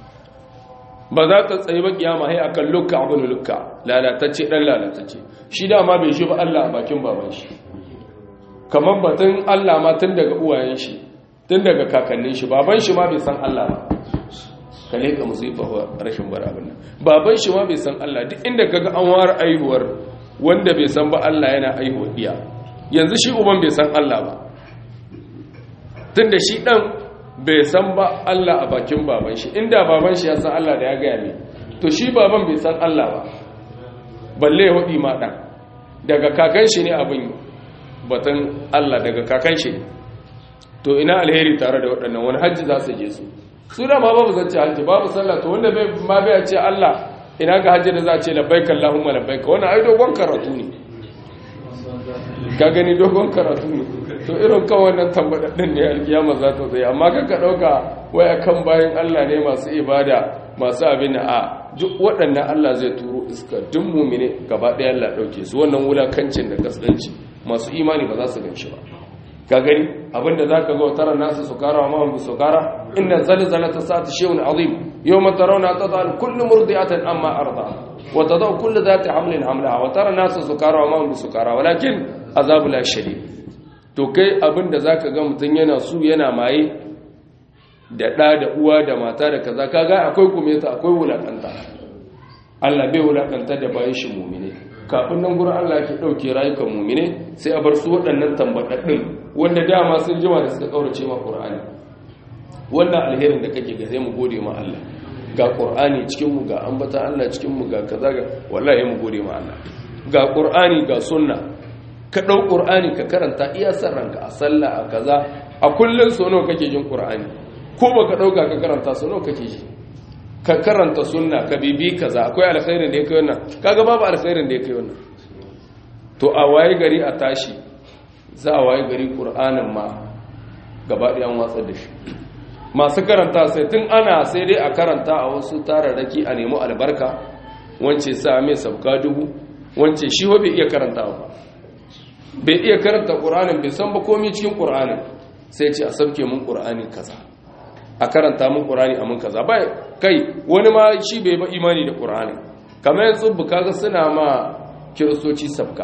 ba za ta tsaye ba kiyama hai akan lukka abin lukka lalatacce dan lalatacce shi dama bai shi ba Allah a bakin baban shi kamar batun Allah ma tun daga uwayen shi tun daga kakannin shi baban shi ma bai san Allah ba kale ka musifa rashin bar abin nan baban shi ma bai san Allah duk inda kaga an war aihuwar wanda bai san ba Allah yana aihuwa iya yanzu shi uban bai san Allah ba tunda shi dan bai san ba Allah a bakin baban shi inda baban shi ya san Allah da ya gaya ne to shi baban bai san Allah ba balle ya hudi ma dan daga kakan shi ne abin batun Allah daga kakan shi ne to ina alheri tare da waɗannan wani hajji za su je su su da ma babu zance hajji babu sallah to wanda bai ma bai ce Allah ina ga hajji da za a ce labbaika Allahumma labbaika wannan ai dogon karatu ne ka gani dogon karatu ne to irin kawai wannan tambadaddin ne alkiyama za ta zai amma kaka ɗauka waya kan bayan Allah ne masu ibada masu abin a duk waɗannan Allah zai turo iska duk mumine gaba ɗaya Allah ɗauke su wannan wulakancin da kasance masu imani ba za su gan shi ba ka gani abinda za ka zo tara nasu su kara wa mahimmi su kara inda zalzala ta sa ta shehun azim yau mata rauna ta zan kullum murdi'atan amma arda wa ta zau kullu za ta hamlin hamla wa tara nasu su kara wa mahimmi su kara walakin azabu la shari to kai abinda za ka ga mutum yana su yana maye da ɗa da uwa da mata da kaza kaga akwai kumeta akwai wulakanta Allah bai wulakanta da bayan shi mumine kafin nan gurin Allah ke ɗauke rayukan mumine sai a bar su waɗannan tambaɗaɗɗin wanda dama sun jima da suka ƙaurace ma ƙur'ani wannan alherin da kake ga sai mu gode ma Allah ga ƙur'ani cikin mu ga ambata Allah cikin mu ga kaza ga wallahi mu gode ma Allah ga ƙur'ani ga sunna ka ɗau ƙur'ani ka karanta iya san ranka a sallah a kaza a kullun so nawa kake jin ƙur'ani ko baka ɗauka ka karanta so nawa kake ji ka karanta sunna ka bibi kaza akwai alkhairin da ya kai wannan kaga babu alkhairin da ya kai wannan to a waye gari a tashi za a waye gari qur'anin ma gaba ɗaya an watsar da shi masu karanta sai tun ana sai dai a karanta a wasu tararraki a nemi albarka wance sa mai sabka dubu wance shi wa bai iya karanta ba bai iya karanta qur'anin bai san ba komai cikin qur'anin sai ce a sabke mun qur'ani kaza a karanta mun ƙurani a mun kaza bai kai wani ma shi bai ba imani da ƙurani kamar yanzu bukaga suna ma kiristoci sabka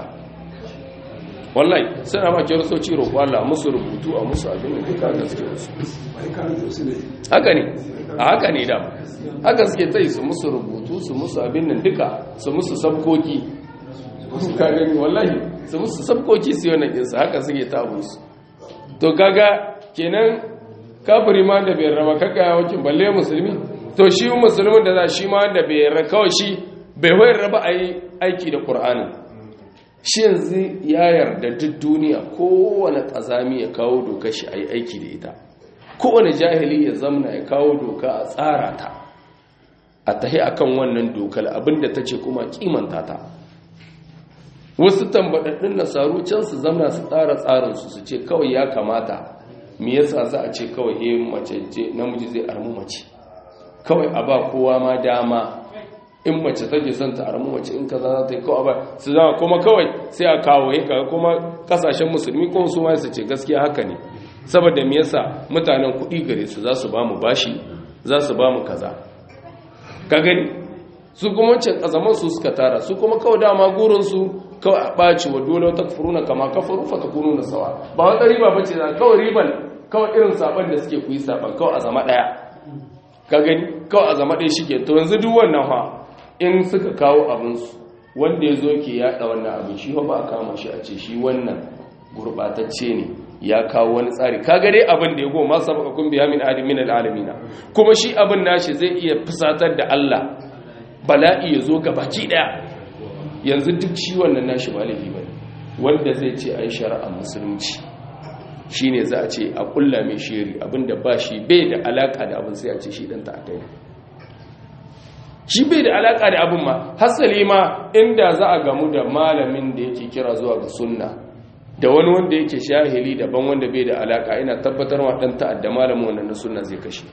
wallahi suna ma kiristoci roƙo Allah musu rubutu a musu abin da duka gaske musu haka ne a haka ne da haka suke tai su musu rubutu su musu abin nan duka su musu sabkoki ka gani wallahi su musu sabkoki su yi wannan kinsa haka suke ta su to kaga kenan kafiri ma da bai raba kaka ya wakil balle musulmi to shi musulmin da za shi ma da bai raba kawai shi bai wayar raba a yi aiki da ƙur'ani shi yanzu ya yarda duk duniya kowane ƙazami ya kawo doka shi a yi aiki da ita kowane jahili ya zamna ya kawo doka a tsara ta a tahi akan wannan dokar abinda ta ce kuma kimanta ta wasu tambaɗaɗɗun nasaru can su zamna su tsara tsarinsu su ce kawai ya kamata me yasa za a ce kawai eh mace ce namiji zai armu mace kawai a ba kowa ma dama in mace take son ta armu mace in kaza za ta yi kawai ba su zama kuma kawai sai a kawo yin kaga kuma kasashen musulmi kuma su ma su ce gaskiya haka ne saboda me yasa mutanen kuɗi gare su za su ba mu bashi za su ba mu kaza ka gani su kuma wancan kazaman su suka tara su kuma kawai dama gurin su kawai a ɓaci wa dole ta furuna kama kafaru fa ta kunu na sawa ba wata riba ba ce za kawai riban kawai irin saban da suke kuyi saban kawai a zama ɗaya ka gani kawai a zama ɗaya shi ke to yanzu duk wannan ha in suka kawo abinsu wanda ya zo ke yaɗa wannan abin shi ba a kama shi a ce shi wannan gurɓatacce ne ya kawo wani tsari ka gare abin da ya goma sabaka kun biya min adi min al'alamina kuma shi abin nashi zai iya fusatar da Allah bala'i ya zo baki ɗaya yanzu duk shi wannan nashi ba laifi bane wanda zai ce ai shari'a musulunci shine za a ce a kulla mai shiri abinda ba shi bai da alaka da abin sai a ce shi dan ta'addai shi bai da alaka da abin ma hasali ma inda za a gamu da malamin da yake kira zuwa ga sunna da wani wanda yake shahili daban wanda bai da alaka ina tabbatar wa dan ta'adda malamin wannan na sunna zai kashe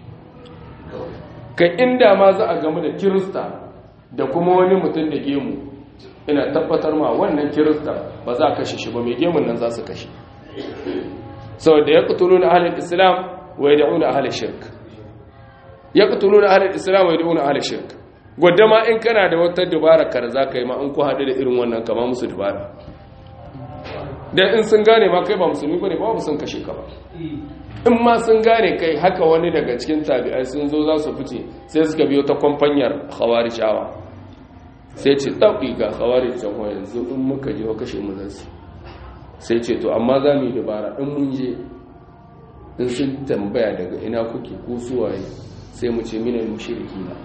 kai inda ma za a gamu da kirista da kuma wani mutum da gemu ina tabbatar ma wannan kirista ba za a kashe shi ba mai gemun nan za su kashe sau da ya kutulu na ahalar islam wa ya da'u na ahalar shirk ya kutulu na ahalar islam wa ya da'u na ahalar shirk gwadda ma in kana da wata dubara kar za ka yi ma in ku haɗu da irin wannan kama musu dubara don in sun gane ma kai ba musulmi ba ne ba sun kashe ka ba in ma sun gane kai haka wani daga cikin tabi'ai sun zo za su fice sai suka biyo ta kwamfanyar hawarijawa sai ce ɗauɗi ga hawari jawa yanzu in muka je wa kashe mu zansu sai ce to amma za mu yi dabara in mun je in sun tambaya daga ina kuke ko suwaye sai mu ce minan mushiriki na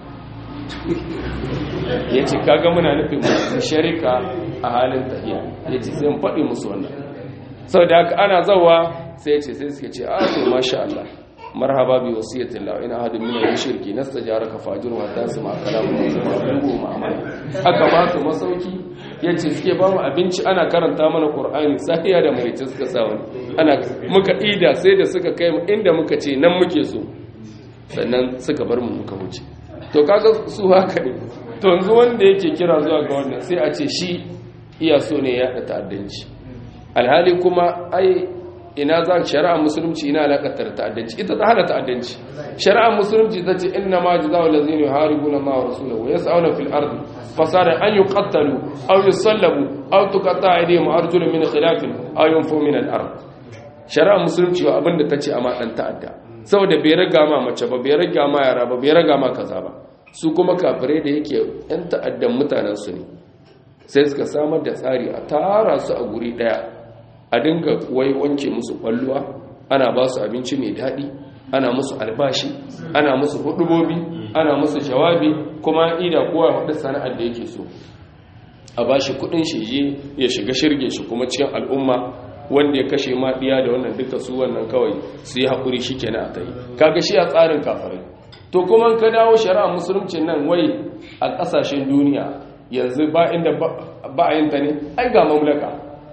ya ce kaga muna nufin musharika a halin tahiya ya ce sai mu faɗi musu wannan sau da haka ana zawa sai ya ce sai suke ce a to masha Allah marhaba bi wasiyatin la ina hadin min al-shirki nastajaraka fajir wa tasma kalamu wa ma'amala aka ba su masauki yace suke ba mu abinci ana karanta mana qur'ani safiya da mai suka sa wani ana muka ida sai da suka kai inda muka ce nan muke so sannan suka bar mu muka wuce to kaga su haka ne to yanzu wanda yake kira zuwa ga wannan sai a ce shi iya so ne ya ta'addanci alhali kuma ai ina za shari'a musulunci ina alaƙatar ta'addanci ita ta hana ta'addanci shari'a musulunci ta ce inna ma jazaa'u allazina yuharibuna Allah wa rasulahu wa yas'una fil ardi fasada an yuqattalu aw yusallabu aw tuqatta'a aydihim wa arjuluhum min khilafin aw yunfu min al ard shari'a musulunci wa abinda tace a ma dan ta'adda saboda bai raga ma mace ba bai raga ma yara ba bai raga ma kaza ba su kuma kafirai da yake yan ta'addan mutanen su ne sai suka samar da tsari a tara su a guri daya a dinga wai wanke musu kwalluwa ana ba su abinci mai daɗi ana musu albashi ana musu hudubobi ana musu jawabi kuma ida kowa wadda sana'ar da yake so a ba shi kudin shi ya shiga shirge shi kuma cikin al'umma wanda ya kashe ma ɗiya da wannan duka su wannan kawai su yi haƙuri shi kenan a ta yi kaga shi a tsarin kafirai to kuma ka dawo shari'a musulunci nan wai a ƙasashen duniya yanzu ba inda ba a yin ta ne ai ga mamlaka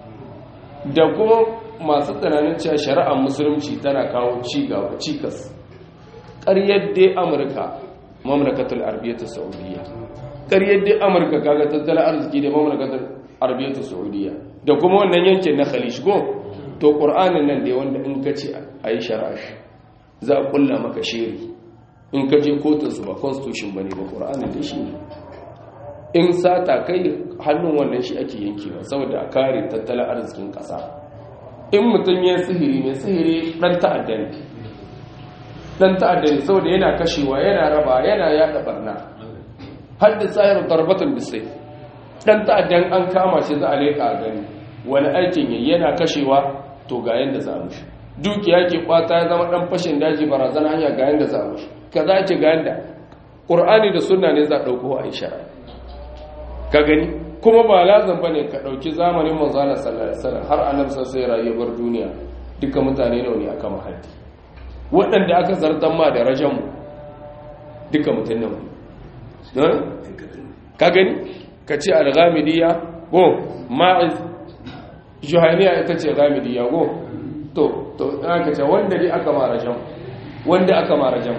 da kuma masu tunanin cewa shari'ar musulunci tana kawo cigaba cikas ƙaryar dai amurka mamlakatul arabiyyatu saudiya ƙaryar dai amurka kaga tattalin arziki da mamlakatul arabiyyatu saudiya da kuma wannan yankin na khalij go to qur'anin nan dai wanda in ka ce ayi shari'a za a kulla maka shiri in ka je kotun su ba constitution bane ba qur'anin da shi ne in sata kai hannun wannan shi ake yankewa saboda a kare tattalin arzikin ƙasa in mutum ya sihiri mai sihiri ɗan ta'adda ne ɗan ta'adda ne saboda yana kashewa yana raba yana yaɗa barna har da tsayar darbatun bisai ɗan ta'addan an kama shi za a leƙa a gani wani aikin yi yana kashewa to ga yadda za mu shi dukiya ke kwata ya zama ɗan fashin daji barazana hanya ga yadda za mu shi ka za ce ga yadda ƙur'ani da sunna ne za a ɗauko a ishara ka gani kuma ba lazim bane ka dauki zamanin manzala sallallahu alaihi wasallam har annabi sai rayuwar duniya duka mutane nawa ne aka mahaddi waɗanda aka zartan ma da rajan mu duka mutane nawa ka gani ka ce al-ghamidiyya go ma'iz juhaniya ita ce ghamidiyya go to to aka ce wanda dai aka ma rajan wanda aka ma rajan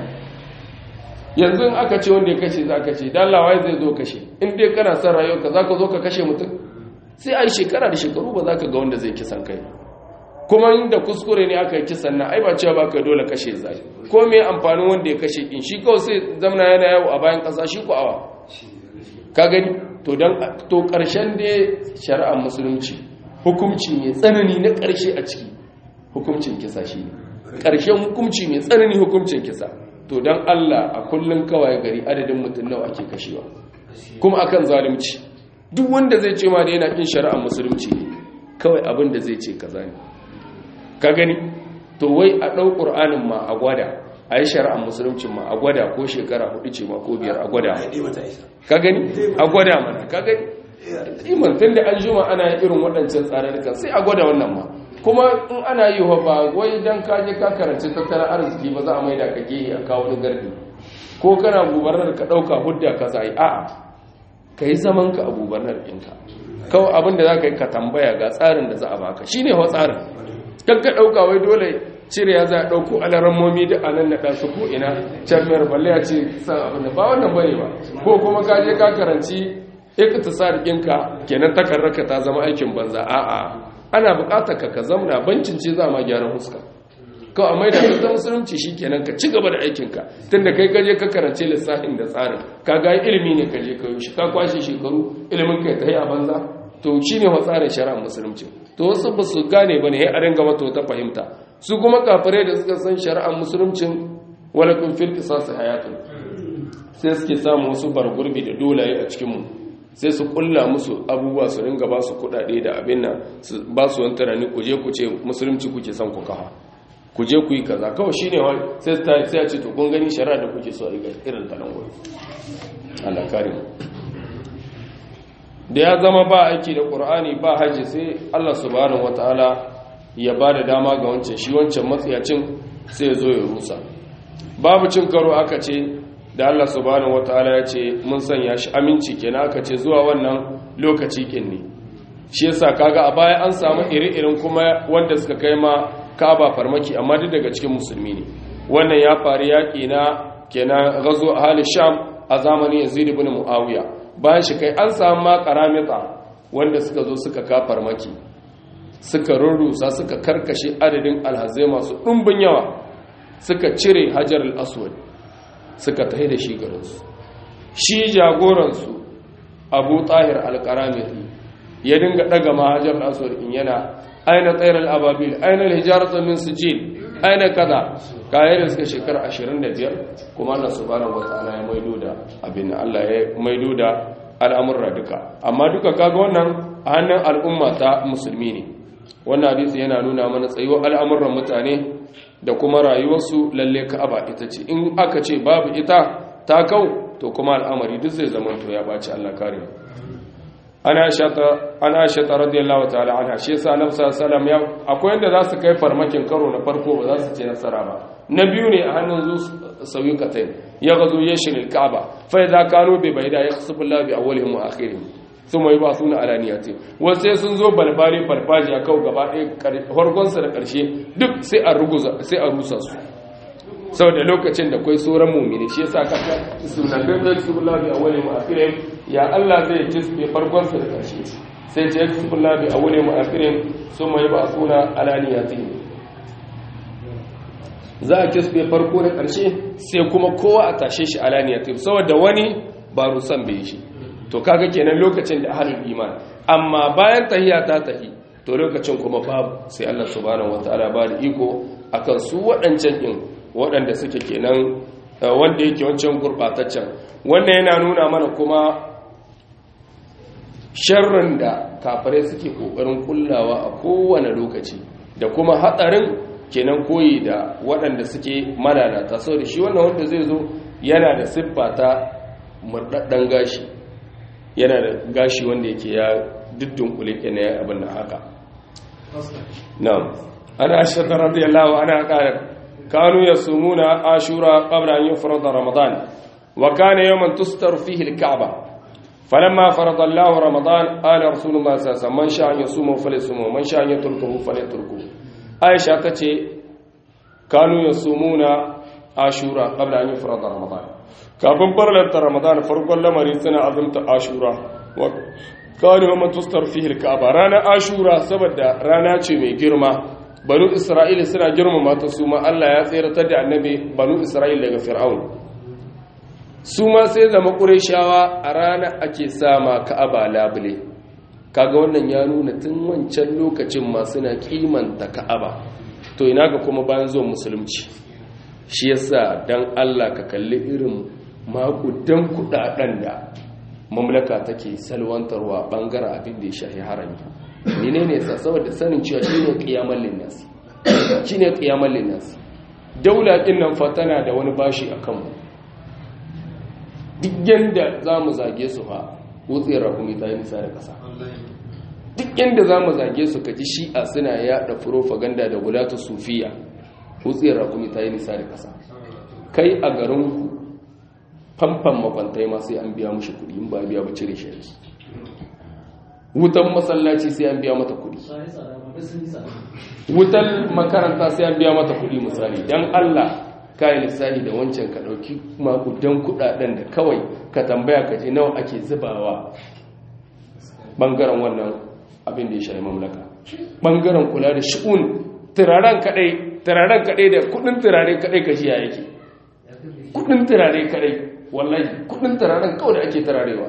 yanzu in aka ce wanda ya kashe za ka ce dallawai zai zo kashe in dai kana son rayuwarka za ka zo ka kashe mutum sai a yi shekara da shekaru ba za ka ga wanda zai kisan kai kuma inda kuskure ne aka yi kisan na ai ba cewa ba ka dole kashe zai ko me amfanin wanda ya kashe in shi kawai sai zamana yana yawo a bayan ƙasa shi ko awa ka gani to dan to ƙarshen dai shari'ar musulunci hukunci mai tsanani na ƙarshe a ciki hukuncin kisa shi ne ƙarshen hukunci mai tsanani hukuncin kisa to don Allah a kullum kawai gari adadin mutum nawa ake kashewa kuma akan zalunci duk wanda zai ce ma da yana kin shari'ar musulunci ne kawai abin da zai ce kaza ne ka gani to wai a ɗau ƙur'anin ma a gwada a yi shari'ar musulunci ma a gwada ko shekara hudu ce ma ko biyar a gwada ka gani a gwada mana ka gani iman tun da an juma ana irin waɗancan tsararrukan sai a gwada wannan ma kuma in ana yi wa ba wai don kaje ka karanci tattalin arziki ba za a mai da ka gehe a kawo wani gardi ko kana gubernar ka ɗauka hudda ka zai a'a ka yi zaman ka a gubernar ɗinka kawai abin da za ka yi ka tambaya ga tsarin da za a baka shi ne wa tsarin kan ka ɗauka wai dole cire ya za a ɗauko alarammomi da anan na ɗansu ko ina can mayar balle ya ce san abin da ba wannan bane ba ko kuma ka je ka karanci iktisar ɗinka kenan takarraka ta zama aikin banza a'a ana bukatar ka ka zamna bancin ce za ma gyaran huska kawai mai da ta musulunci shi kenan ka ci gaba da aikinka tun da kai kaje ka karance lissafin da tsarin ka ga ilimi ne kaje ka shi ka kwashe shekaru ilimin kai ta yi a banza to shi ne tsarin shari'ar musulunci to wasu ba su gane ba ne ya arin gama to ta fahimta su kuma kafirai da suka san shari'ar musuluncin walakun fil qisas hayatun sai suke samu wasu bargurbi da dolaye a cikin mu sai su kulla musu abubuwa su ringa ba su kudade da abin nan su ba su wani tunani ku je ku ce musulunci kuke son ku kafa ku je ku yi kaza kawai shine wani sai ta sai ya ce to kun gani shari'a da kuke so a riga irin ta nan gurin Allah kare mu da ya zama ba aiki da Qur'ani ba haji sai Allah subhanahu wataala ya ba da dama ga wancan shi wancan matsiyacin sai ya zo ya rusa babu cin karo aka ce da Allah subhanahu wataala ya ce mun sanya shi aminci kenan aka ce zuwa wannan lokaci kin ne shi yasa kaga a baya an samu iri-irin kuma wanda suka kai ma Kaaba farmaki amma duk daga cikin musulmi ne wannan ya faru yaki na kenan gazo ahli Sham a zamanin yazid ibn muawiya bayan shi kai an samu ma karamita wanda suka zo suka kafar maki suka rurrusa suka karkashe adadin alhazai masu ɗumbin yawa suka cire hajar al-aswad suka tahi da shi garinsu shi jagoransu abu tahir al-karamiti ya dinga daga mahajar al-aswad in yana aina tsayar al-ababil aina al-hijaratu min sijil aina kaza kayan da suka shekara 25 kuma Allah subhanahu wata'ala ya maido da abin Allah ya maido da al'amurra duka amma duka kaga wannan a hannun al'umma ta musulmi ne wannan hadisi yana nuna mana tsayuwar al'amuran mutane da kuma rayuwarsu lalle ka'aba ita ce in aka ce babu ita ta kau to kuma al'amari duk zai zama to ya baci Allah kare ana shata ana shata radiyallahu ta'ala anha shi yasa annabi sallallahu alaihi wasallam akwai yanda za su kai farmakin karo na farko ba za su ce nasara ba na biyu ne a hannun zu sauyi katain ya gazo yashin al-ka'aba fa idza kanu bi bayda yakhsifu Allah bi awwalihim wa akhirihim thumma yubasuna ala niyati wa sai sun zo balbali farfaji a kau gaba ɗaya farkon sa da ƙarshe duk sai a ruguza sai a rusa su saboda lokacin da kai sauran mumini shi yasa kaka sunan da yakhsifu bi awwalihim wa akhirihim ya Allah zai tisbe farkon sa da ƙarshe sai ce yakhsifu bi awwalihim wa akhirihim thumma yubasuna ala niyati za a kisbe farko da ƙarshe sai kuma kowa a tashe shi alaniyatim saboda wani ba rusan bai shi to kaga kenan lokacin da ahlul iman amma bayan tahiya ta tahi to lokacin kuma babu sai Allah subhanahu wataala ba da iko akan su waɗancan din waɗanda suke kenan wanda yake wancan gurbataccen wannan yana nuna mana kuma sharrin da kafirai suke kokarin kullawa a kowane lokaci da kuma hatsarin kenan koyi da waɗanda suke malalata sau da shi wannan wanda zai zo yana da siffa ta murɗaɗɗen gashi yana da gashi wanda yake ya diddin kule ke na abin da haka na'am ana shata radiyallahu ana ƙarar kanu ya sumuna ashura qabla an yufrada ramadan wa kana yawman tustar fihi al-ka'ba فلما فرض الله رمضان قال رسول الله صلى الله عليه وسلم من شاء يصوم فليصوم ومن شاء يتركه فليتركه aisha ta ce kanu ya sumuna ashura kabla an yi farada ramadan kafin farlanta ramadan farkon lamari suna azumta ashura wa kanu wa tustar fihi ka'aba ranar ashura saboda rana ce mai girma banu isra'ila suna girmama ta su ma Allah ya tseratar da annabi banu isra'ila daga fir'aun su ma sai zama ƙureshawa a rana ake sama ka'aba labule kaga wannan ya nuna tun wancan lokacin masu na kimanta ka'aba to ina ga kuma bayan zuwan musulunci shi yasa dan Allah ka kalli irin makudan kudaden da mamlaka take salwantarwa bangaren abin da ya shahi harami menene yasa saboda sanin cewa shine qiyamul linnas shine qiyamul linnas daula din nan fa tana da wani bashi akan mu duk yanda zamu zage su fa wutsiyar rakumi ta yi nisa da ƙasa duk yadda za mu zage su kaji shi'a suna yada furofaganda da gulatu sufiya wutsiyar rakumi ta yi nisa da ƙasa kai a garinku famfan makwantai ma sai an biya mushi kudi in ba biya ba cire shi wutan masallaci sai an biya mata kudi wutan makaranta sai an biya mata kudi misali don allah kayan lissahi da wancan ka ɗauki makudan kudaden da kawai ka tambaya ka je nawa ake zubawa ɓangaren wannan abin da ya shayi mamlaka ɓangaren kula da shi'un turaren kaɗai turaren kaɗai da kudin turare kaɗai ka jiya yake kudin turare kaɗai wallahi kudin turaren kawai da ake turarewa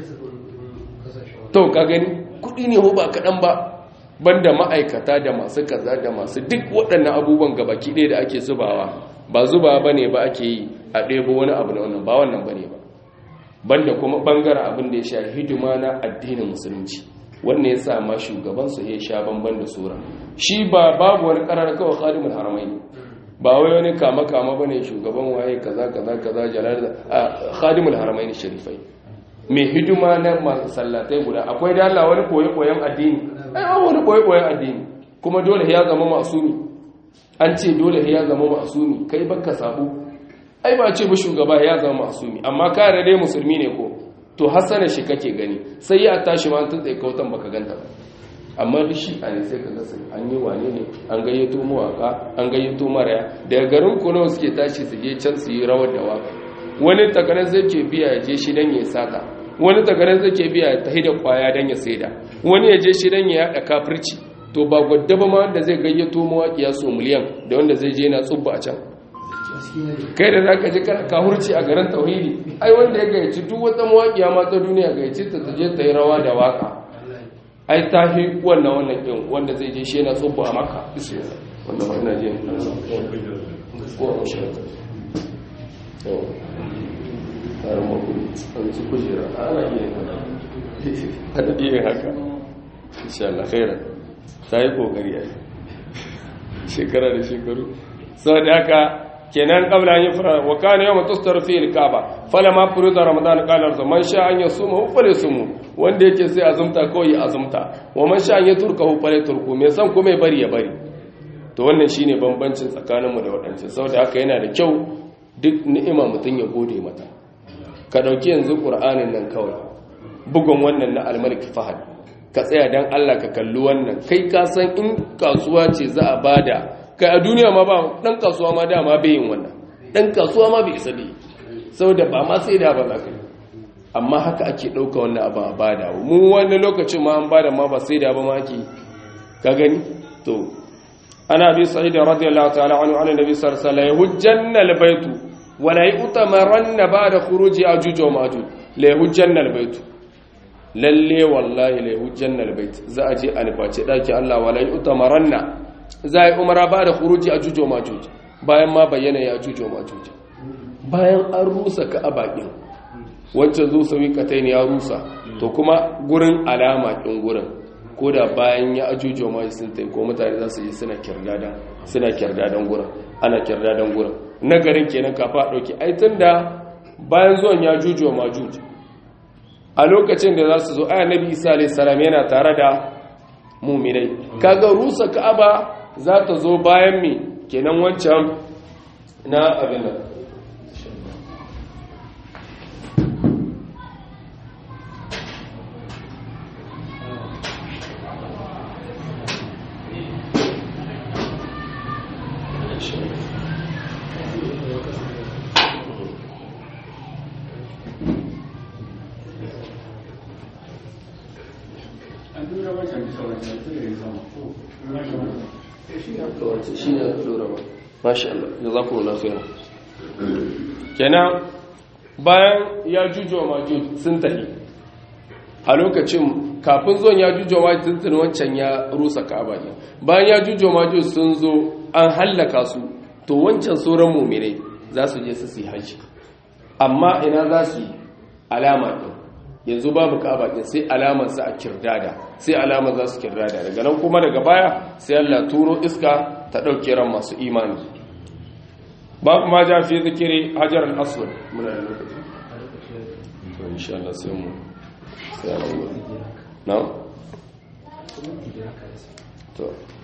to ka gani kudi ne ba kaɗan ba banda ma'aikata da masu kaza da masu duk waɗannan abubuwan gabaki ɗaya da ake zubawa ba zuba ba ne ba ake yi a ɗebo wani abu na wannan ba wannan ba ne ba banda kuma ɓangaren abin da ya sha hidima na addinin musulunci wannan ya sa ma shugabansu ya sha bamban da sura shi ba babu wani ƙarar kawai khadimul haramai ba wai wani kama kama bane shugaban waye kaza kaza kaza jalal khadimul haramai sharifai mai hidima na masallatai guda akwai da Allah wani koyi koyan addini ai wani koyi koyan addini kuma dole ya zama masumi an ce dole ya zama masumi kai baka sabu ai ba ce ba shugaba ya zama masumi amma kare dai musulmi ne ko to hasana shi kake gani sai ya tashi ma tun tsaye kautan baka ganta ba amma da shi a ne sai ka gasa an yi wane ne an gayyato mawaka an gayyato maraya daga garin kuno suke tashi su je can su yi rawar da waka wani takarar zai ke biya ya je shi dan ya sata wani takarar zai ke biya ya tahi da kwaya dan ya saida wani ya je shi dan ya yada kafirci to ba gwadda ba ma wanda zai gayyato mawaƙiya so miliyan da wanda zai je yana tsubba a can kai da za ka ji kana kahurci a garin tauhidi ai wanda ya gayyaci duk wata mawaƙiya ma ta duniya gayyaci ta ta je ta yi rawa da waka ai ta fi wannan wannan ɗin wanda zai je shi yana tsubba a maka wanda ma ina je ko a mashirata yau tsarin makon an ci kujera ana iya haka ana iya haka insha Allah khairan ta yi kokari a shekara da shekaru sau da haka kenan kabla an yi fara wa kana yawma tustar fi al-kaaba falamma furida ramadan qala man sha an yasuma falyasum wanda yake sai azumta kawai azumta wa man sha an yaturkahu falyatruku me san kuma ya bari ya bari to wannan shine bambancin tsakaninmu da waɗancan saboda haka yana da kyau duk ni'ima mutun ya gode mata ka dauki yanzu qur'anin nan kawai bugun wannan na al-malik fahad ka tsaya dan Allah ka kalli wannan kai ka san in kasuwa ce za a bada kai a duniya ma ba dan kasuwa ma dama bai yin wannan dan kasuwa ma bai isa ne saboda ba ma sai da ba za ka amma haka ake ɗauka wannan abin a bada mu wani lokacin ma an bada ma ba sai da ba ma ake ka gani to ana bi sa'id radiyallahu ta'ala anhu an nabi sallallahu alaihi wasallam yahujjanna albaytu wa la yutamaranna ba'da khuruji ajuj wa majuj la yahujjanna albaytu lalle wallahi la yahujjanna albayt za a je a nufaci daki Allah wa la yutamaranna za a yi umara ba da kuruji a jujo majuji bayan ma bayyana ya jujo majuji bayan an rusa ka a bakin wancan zo sami katai ne ya rusa to kuma gurin alama kin gurin ko da bayan ya ajujo majuji sun tai ko mutane za su yi suna kirdadan suna kirdadan gurin ana kirdadan gurin na garin kenan kafa dauki ai tunda bayan zuwan ya jujo majuji a lokacin da za su zo aya nabi isa alayhi salam yana tare da muminai kaga rusa ka'aba za ta zo bayan mi kenan wancan na abin nan shi ne lura ba masha Allah jazakumullahu khairan kenan bayan ya jujo majuj sun tafi a lokacin kafin zuwan ya jujo majuj sun tuni wancan ya rusa ka'aba ne bayan ya jujo majuj sun zo an hallaka su to wancan sauran mu'minai za su je su yi haji amma ina za su yi alama din yanzu babu ka'aba din sai alamar sa a kirdada sai alamar za su kirdada daga nan kuma daga baya sai Allah turo iska ta dauke ran masu imani babu ma ja fi zikiri hajar al-aswad muna da lokaci to insha Allah sai mu sai mu na to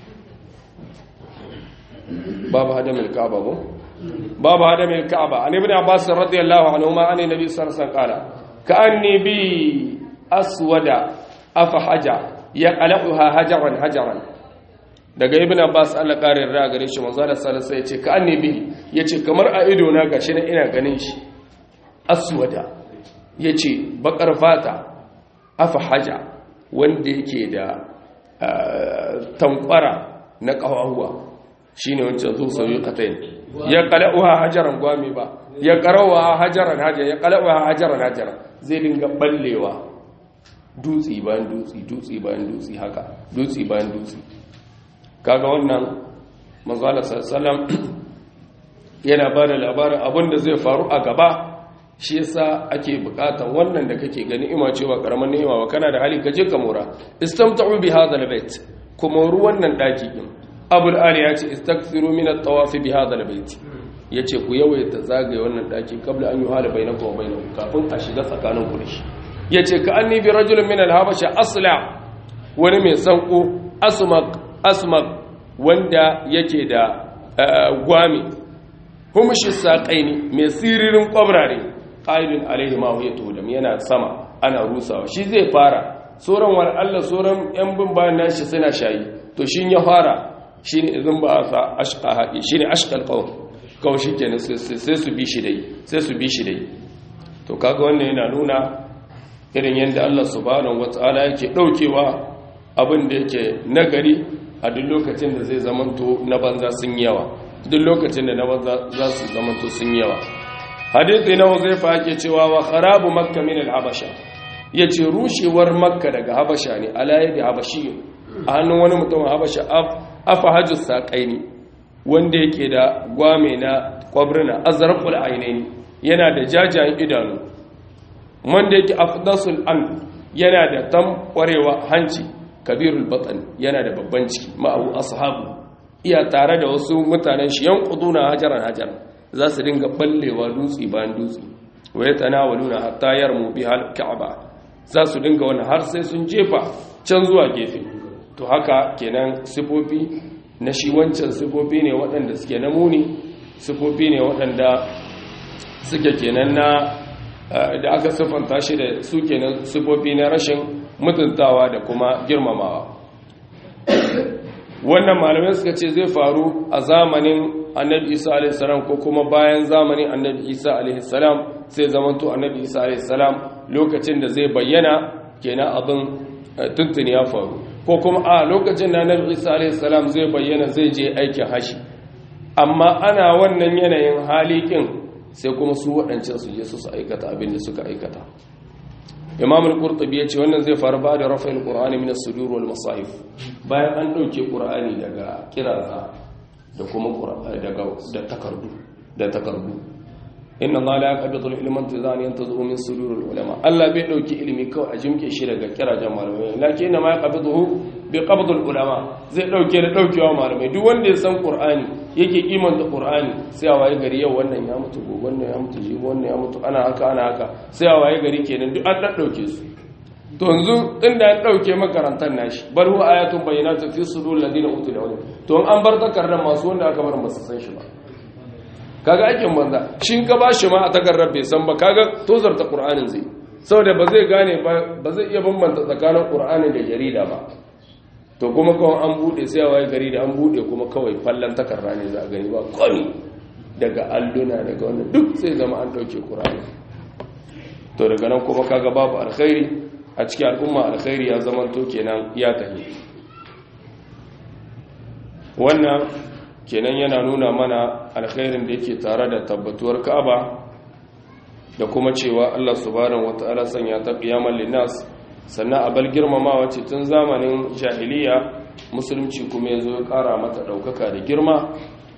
babu hadamil ka'aba ko babu hadamil ka'aba an ibn abbas radiyallahu anhu ma an nabi sallallahu alaihi wasallam qala ka'anni bi aswada afahaja yaqaluha hajaran hajaran daga ibn abbas Allah karin ra gare shi manzo Allah sallallahu alaihi yace ka annabi yace kamar a ido na gashi na ina ganin shi aswada yace bakar fata afahaja wanda yake da tankwara na kawahuwa shine wancan zo sauyi katain ya qala'uha hajaran gwami ba ya qarawa hajaran hajaran ya qala'uha hajaran hajaran zai dinga ballewa dutsi bayan dutsi dutsi bayan dutsi haka dutsi bayan dutsi kaga wannan manzala sallam yana ba da labarin abin da zai faru a gaba shi yasa ake bukatan wannan da kake gani ima cewa karaman ni'ima ba kana da hali kaje ka mora istamta'u bi hadha albayt kuma ruwan nan daki din abul ali ya ce istakthiru min at-tawaf bi hadha albayt yace ku yawaita zagaye wannan daki kabla an yuhala bainakum wa bainahu kafin a shiga tsakanin ku da shi yace ka anni bi rajulin min al-habasha asla wani mai sanko asmaq asmaq wanda yake da gwami humshi saƙaini mai siririn ƙwabrare ƙa'idun alaihi ma ya todam yana sama ana rusawa shi zai fara sauran wani allah sauran yan bin bayan nashi suna shayi to shi ya fara shi ne izin ba a sa ashka haɗi shi ne ashkal ƙawon kawai shi kenan sai su bi shi dai sai su bi shi dai to kaga wannan yana nuna irin yadda Allah subhanahu wata'ala yake daukewa abin da yake nagari a duk lokacin da zai zamanto na banza sun yawa duk lokacin da na banza za su zamanto sun yawa hadithi na huzaifa yake cewa wa kharabu makka min al-habasha yace rushewar makka daga habasha ne alayhi habashi a hannun wani mutum habasha afa hajjus saqaini wanda yake da gwame na kwabrina azraqul ainaini yana da jajayen idanu wanda yake afdasul an yana da tamwarewa hanci kabirul batan yana da babban ciki ma'abu ashabu iya tare da wasu mutanen shi yanquduna hajaran hajaran za su dinga ballewa dutse bayan dutse waye tanawaluna hatta yarmu bihal ka'aba za su dinga wani har sai sun jefa can zuwa gefe to haka kenan sifofi na shi wancan sifofi ne waɗanda suke na muni sifofi ne waɗanda suke kenan na da aka siffanta shi da su kenan sifofi na rashin mutuntawa da kuma girmamawa wannan malamai suka ce zai faru a zamanin annabi isa alaihissalam ko kuma bayan zamanin annabi isa alaihissalam sai zamanto annabi isa alaihissalam lokacin da zai bayyana kenan abin tuntuni ya faru ko kuma a lokacin da annabi isa alaihissalam zai bayyana zai je aikin hashi amma ana wannan yanayin halikin sai kuma su waɗancan su je su su aikata abin da suka aikata imam al-qurtubi yace wannan zai faru ba da rafa'il qur'ani min as-sudur wal masahif bayan an dauke qur'ani daga kiraza da kuma daga da takardu da takardu inna allaha la yaqbidu al-ilma intizan yantazu min sudur al-ulama Allah bai dauki ilimi kawai a jimke shi daga kirajen malamai lakin inna ma yaqbiduhu bi qabd al-ulama zai dauke da daukewa malamai duk wanda ya san qur'ani yake kimanta qur'ani sai a waye gari yau wannan ya mutu gobe wannan ya mutu jibi wannan ya mutu ana haka ana haka sai a waye gari kenan duk an dauke su to yanzu inda an dauke makarantar nashi bar hu ayatun bayyinatun fi sudur ladina utul ilm to an bar takardar masu wanda aka bar ba su san shi ba kaga aikin banza shin ka ba shi ma a takardar bai san ba kaga tozarta qur'anin zai saboda ba zai gane ba zai iya bambanta tsakanin qur'ani da jarida ba to kuma kawai an bude sai a waye gari da an bude kuma kawai fallon takarda ne za a gani ba komi daga alluna daga wannan duk sai zama an dauke qur'ani to daga nan kuma kaga babu alkhairi a cikin al'umma alkhairi ya zama to kenan ya tafi wannan kenan yana nuna mana alkhairin da yake tare da tabbatuwar ka'aba da kuma cewa Allah subhanahu wataala sanya ta qiyamal linnas sannan abal girmamawa ce tun zamanin jahiliya musulunci kuma yazo ya kara mata daukaka da girma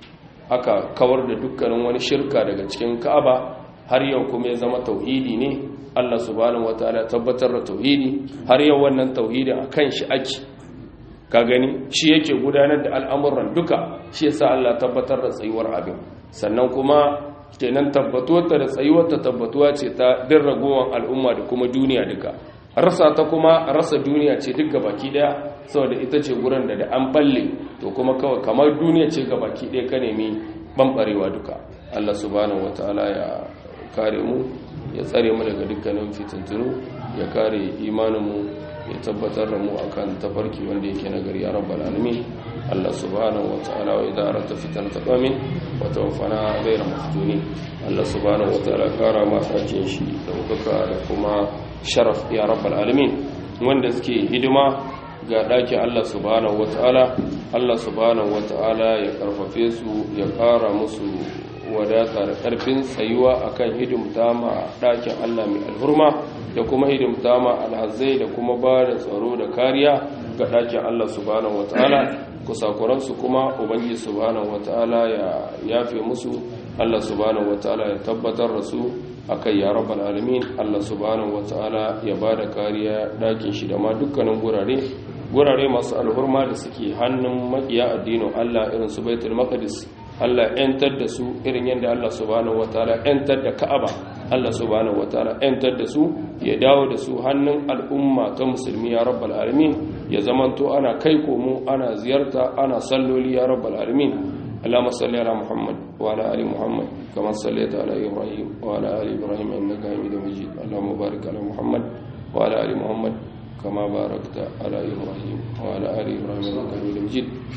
aka kawar da dukkanin wani shirka daga cikin ka'aba har yau kuma ya zama tauhidi ne Allah subhanahu wataala tabbatar da tauhidi har yau wannan tauhidi akan shi ake ka gani shi yake gudanar da al'amuran duka shi yasa Allah tabbatar da tsayuwar abin sannan kuma kenan tabbatuwarta da tsayuwarta tabbatuwa ce ta din ragowar al'umma da kuma duniya duka rasa ta kuma rasa duniya ce duk baki daya saboda ita ce gurin da da an balle to kuma kawai kamar duniya ce baki daya ka nemi bambarewa duka Allah subhanahu wataala ya kare mu ya tsare mu daga dukkanin fitintunu ya kare imanin mu ya tabbatar da mu akan tafarki wanda yake nagari ya rabbal alamin Allah subhanahu wataala wa idza arata fitnata qamin wa tawaffana ghayra maftuni Allah subhanahu wataala kara ma sakin shi da hukaka da kuma sharaf ya rabbal alamin wanda suke hidima ga ɗakin Allah subhanahu wataala Allah subhanahu wataala ya karfafe su ya kara musu wadata da ƙarfin tsayuwa akan hidimta ma ɗakin Allah mai alhurma da kuma hidimta ma alhazai da kuma ba da tsaro da kariya ga ɗakin Allah subhanahu wataala kusakuransu kuma ubangi subhanahu wataala ya yafe musu Allah subhanahu wataala ya tabbatar da su akai ya rabbal alamin Allah subhanahu wataala ya ba da kariya ɗakin shi da ma dukkanin gurare gurare masu alhurma da suke hannun makiya addinin Allah irin su baitul maqdis Allah ‘yantar da su irin yadda Allah subhanahu wa ta'ala ‘yantar da Ka'aba, Allah subhanahu wa ta'ala ‘yantar da su ya dawo da su hannun al'umma ta musulmi ya rabbal alamin ya zamanto ana kai komo ana ziyarta ana salloli ya rabbal alamin اللهم صل على محمد وعلى ال محمد كما صليت على ابراهيم وعلى ال ابراهيم انك حميد مجيد اللهم بارك على محمد وعلى ال محمد كما باركت على ابراهيم وعلى ال ابراهيم انك حميد مجيد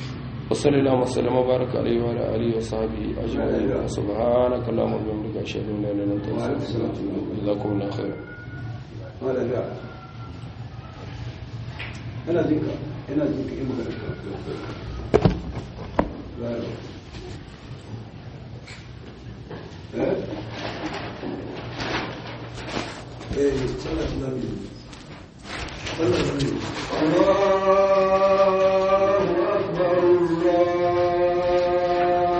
وصلى الله وسلم وبارك عليه وعلى اله وصحبه اجمعين سبحانك اللهم وبحمدك اشهد ان لا اله الا انت استغفرك واتوب اليك جزاكم الله خيرا wala ga ina jinka ina jinka in magana ka eh eh sallallahu alaihi wasallam sallallahu alaihi wasallam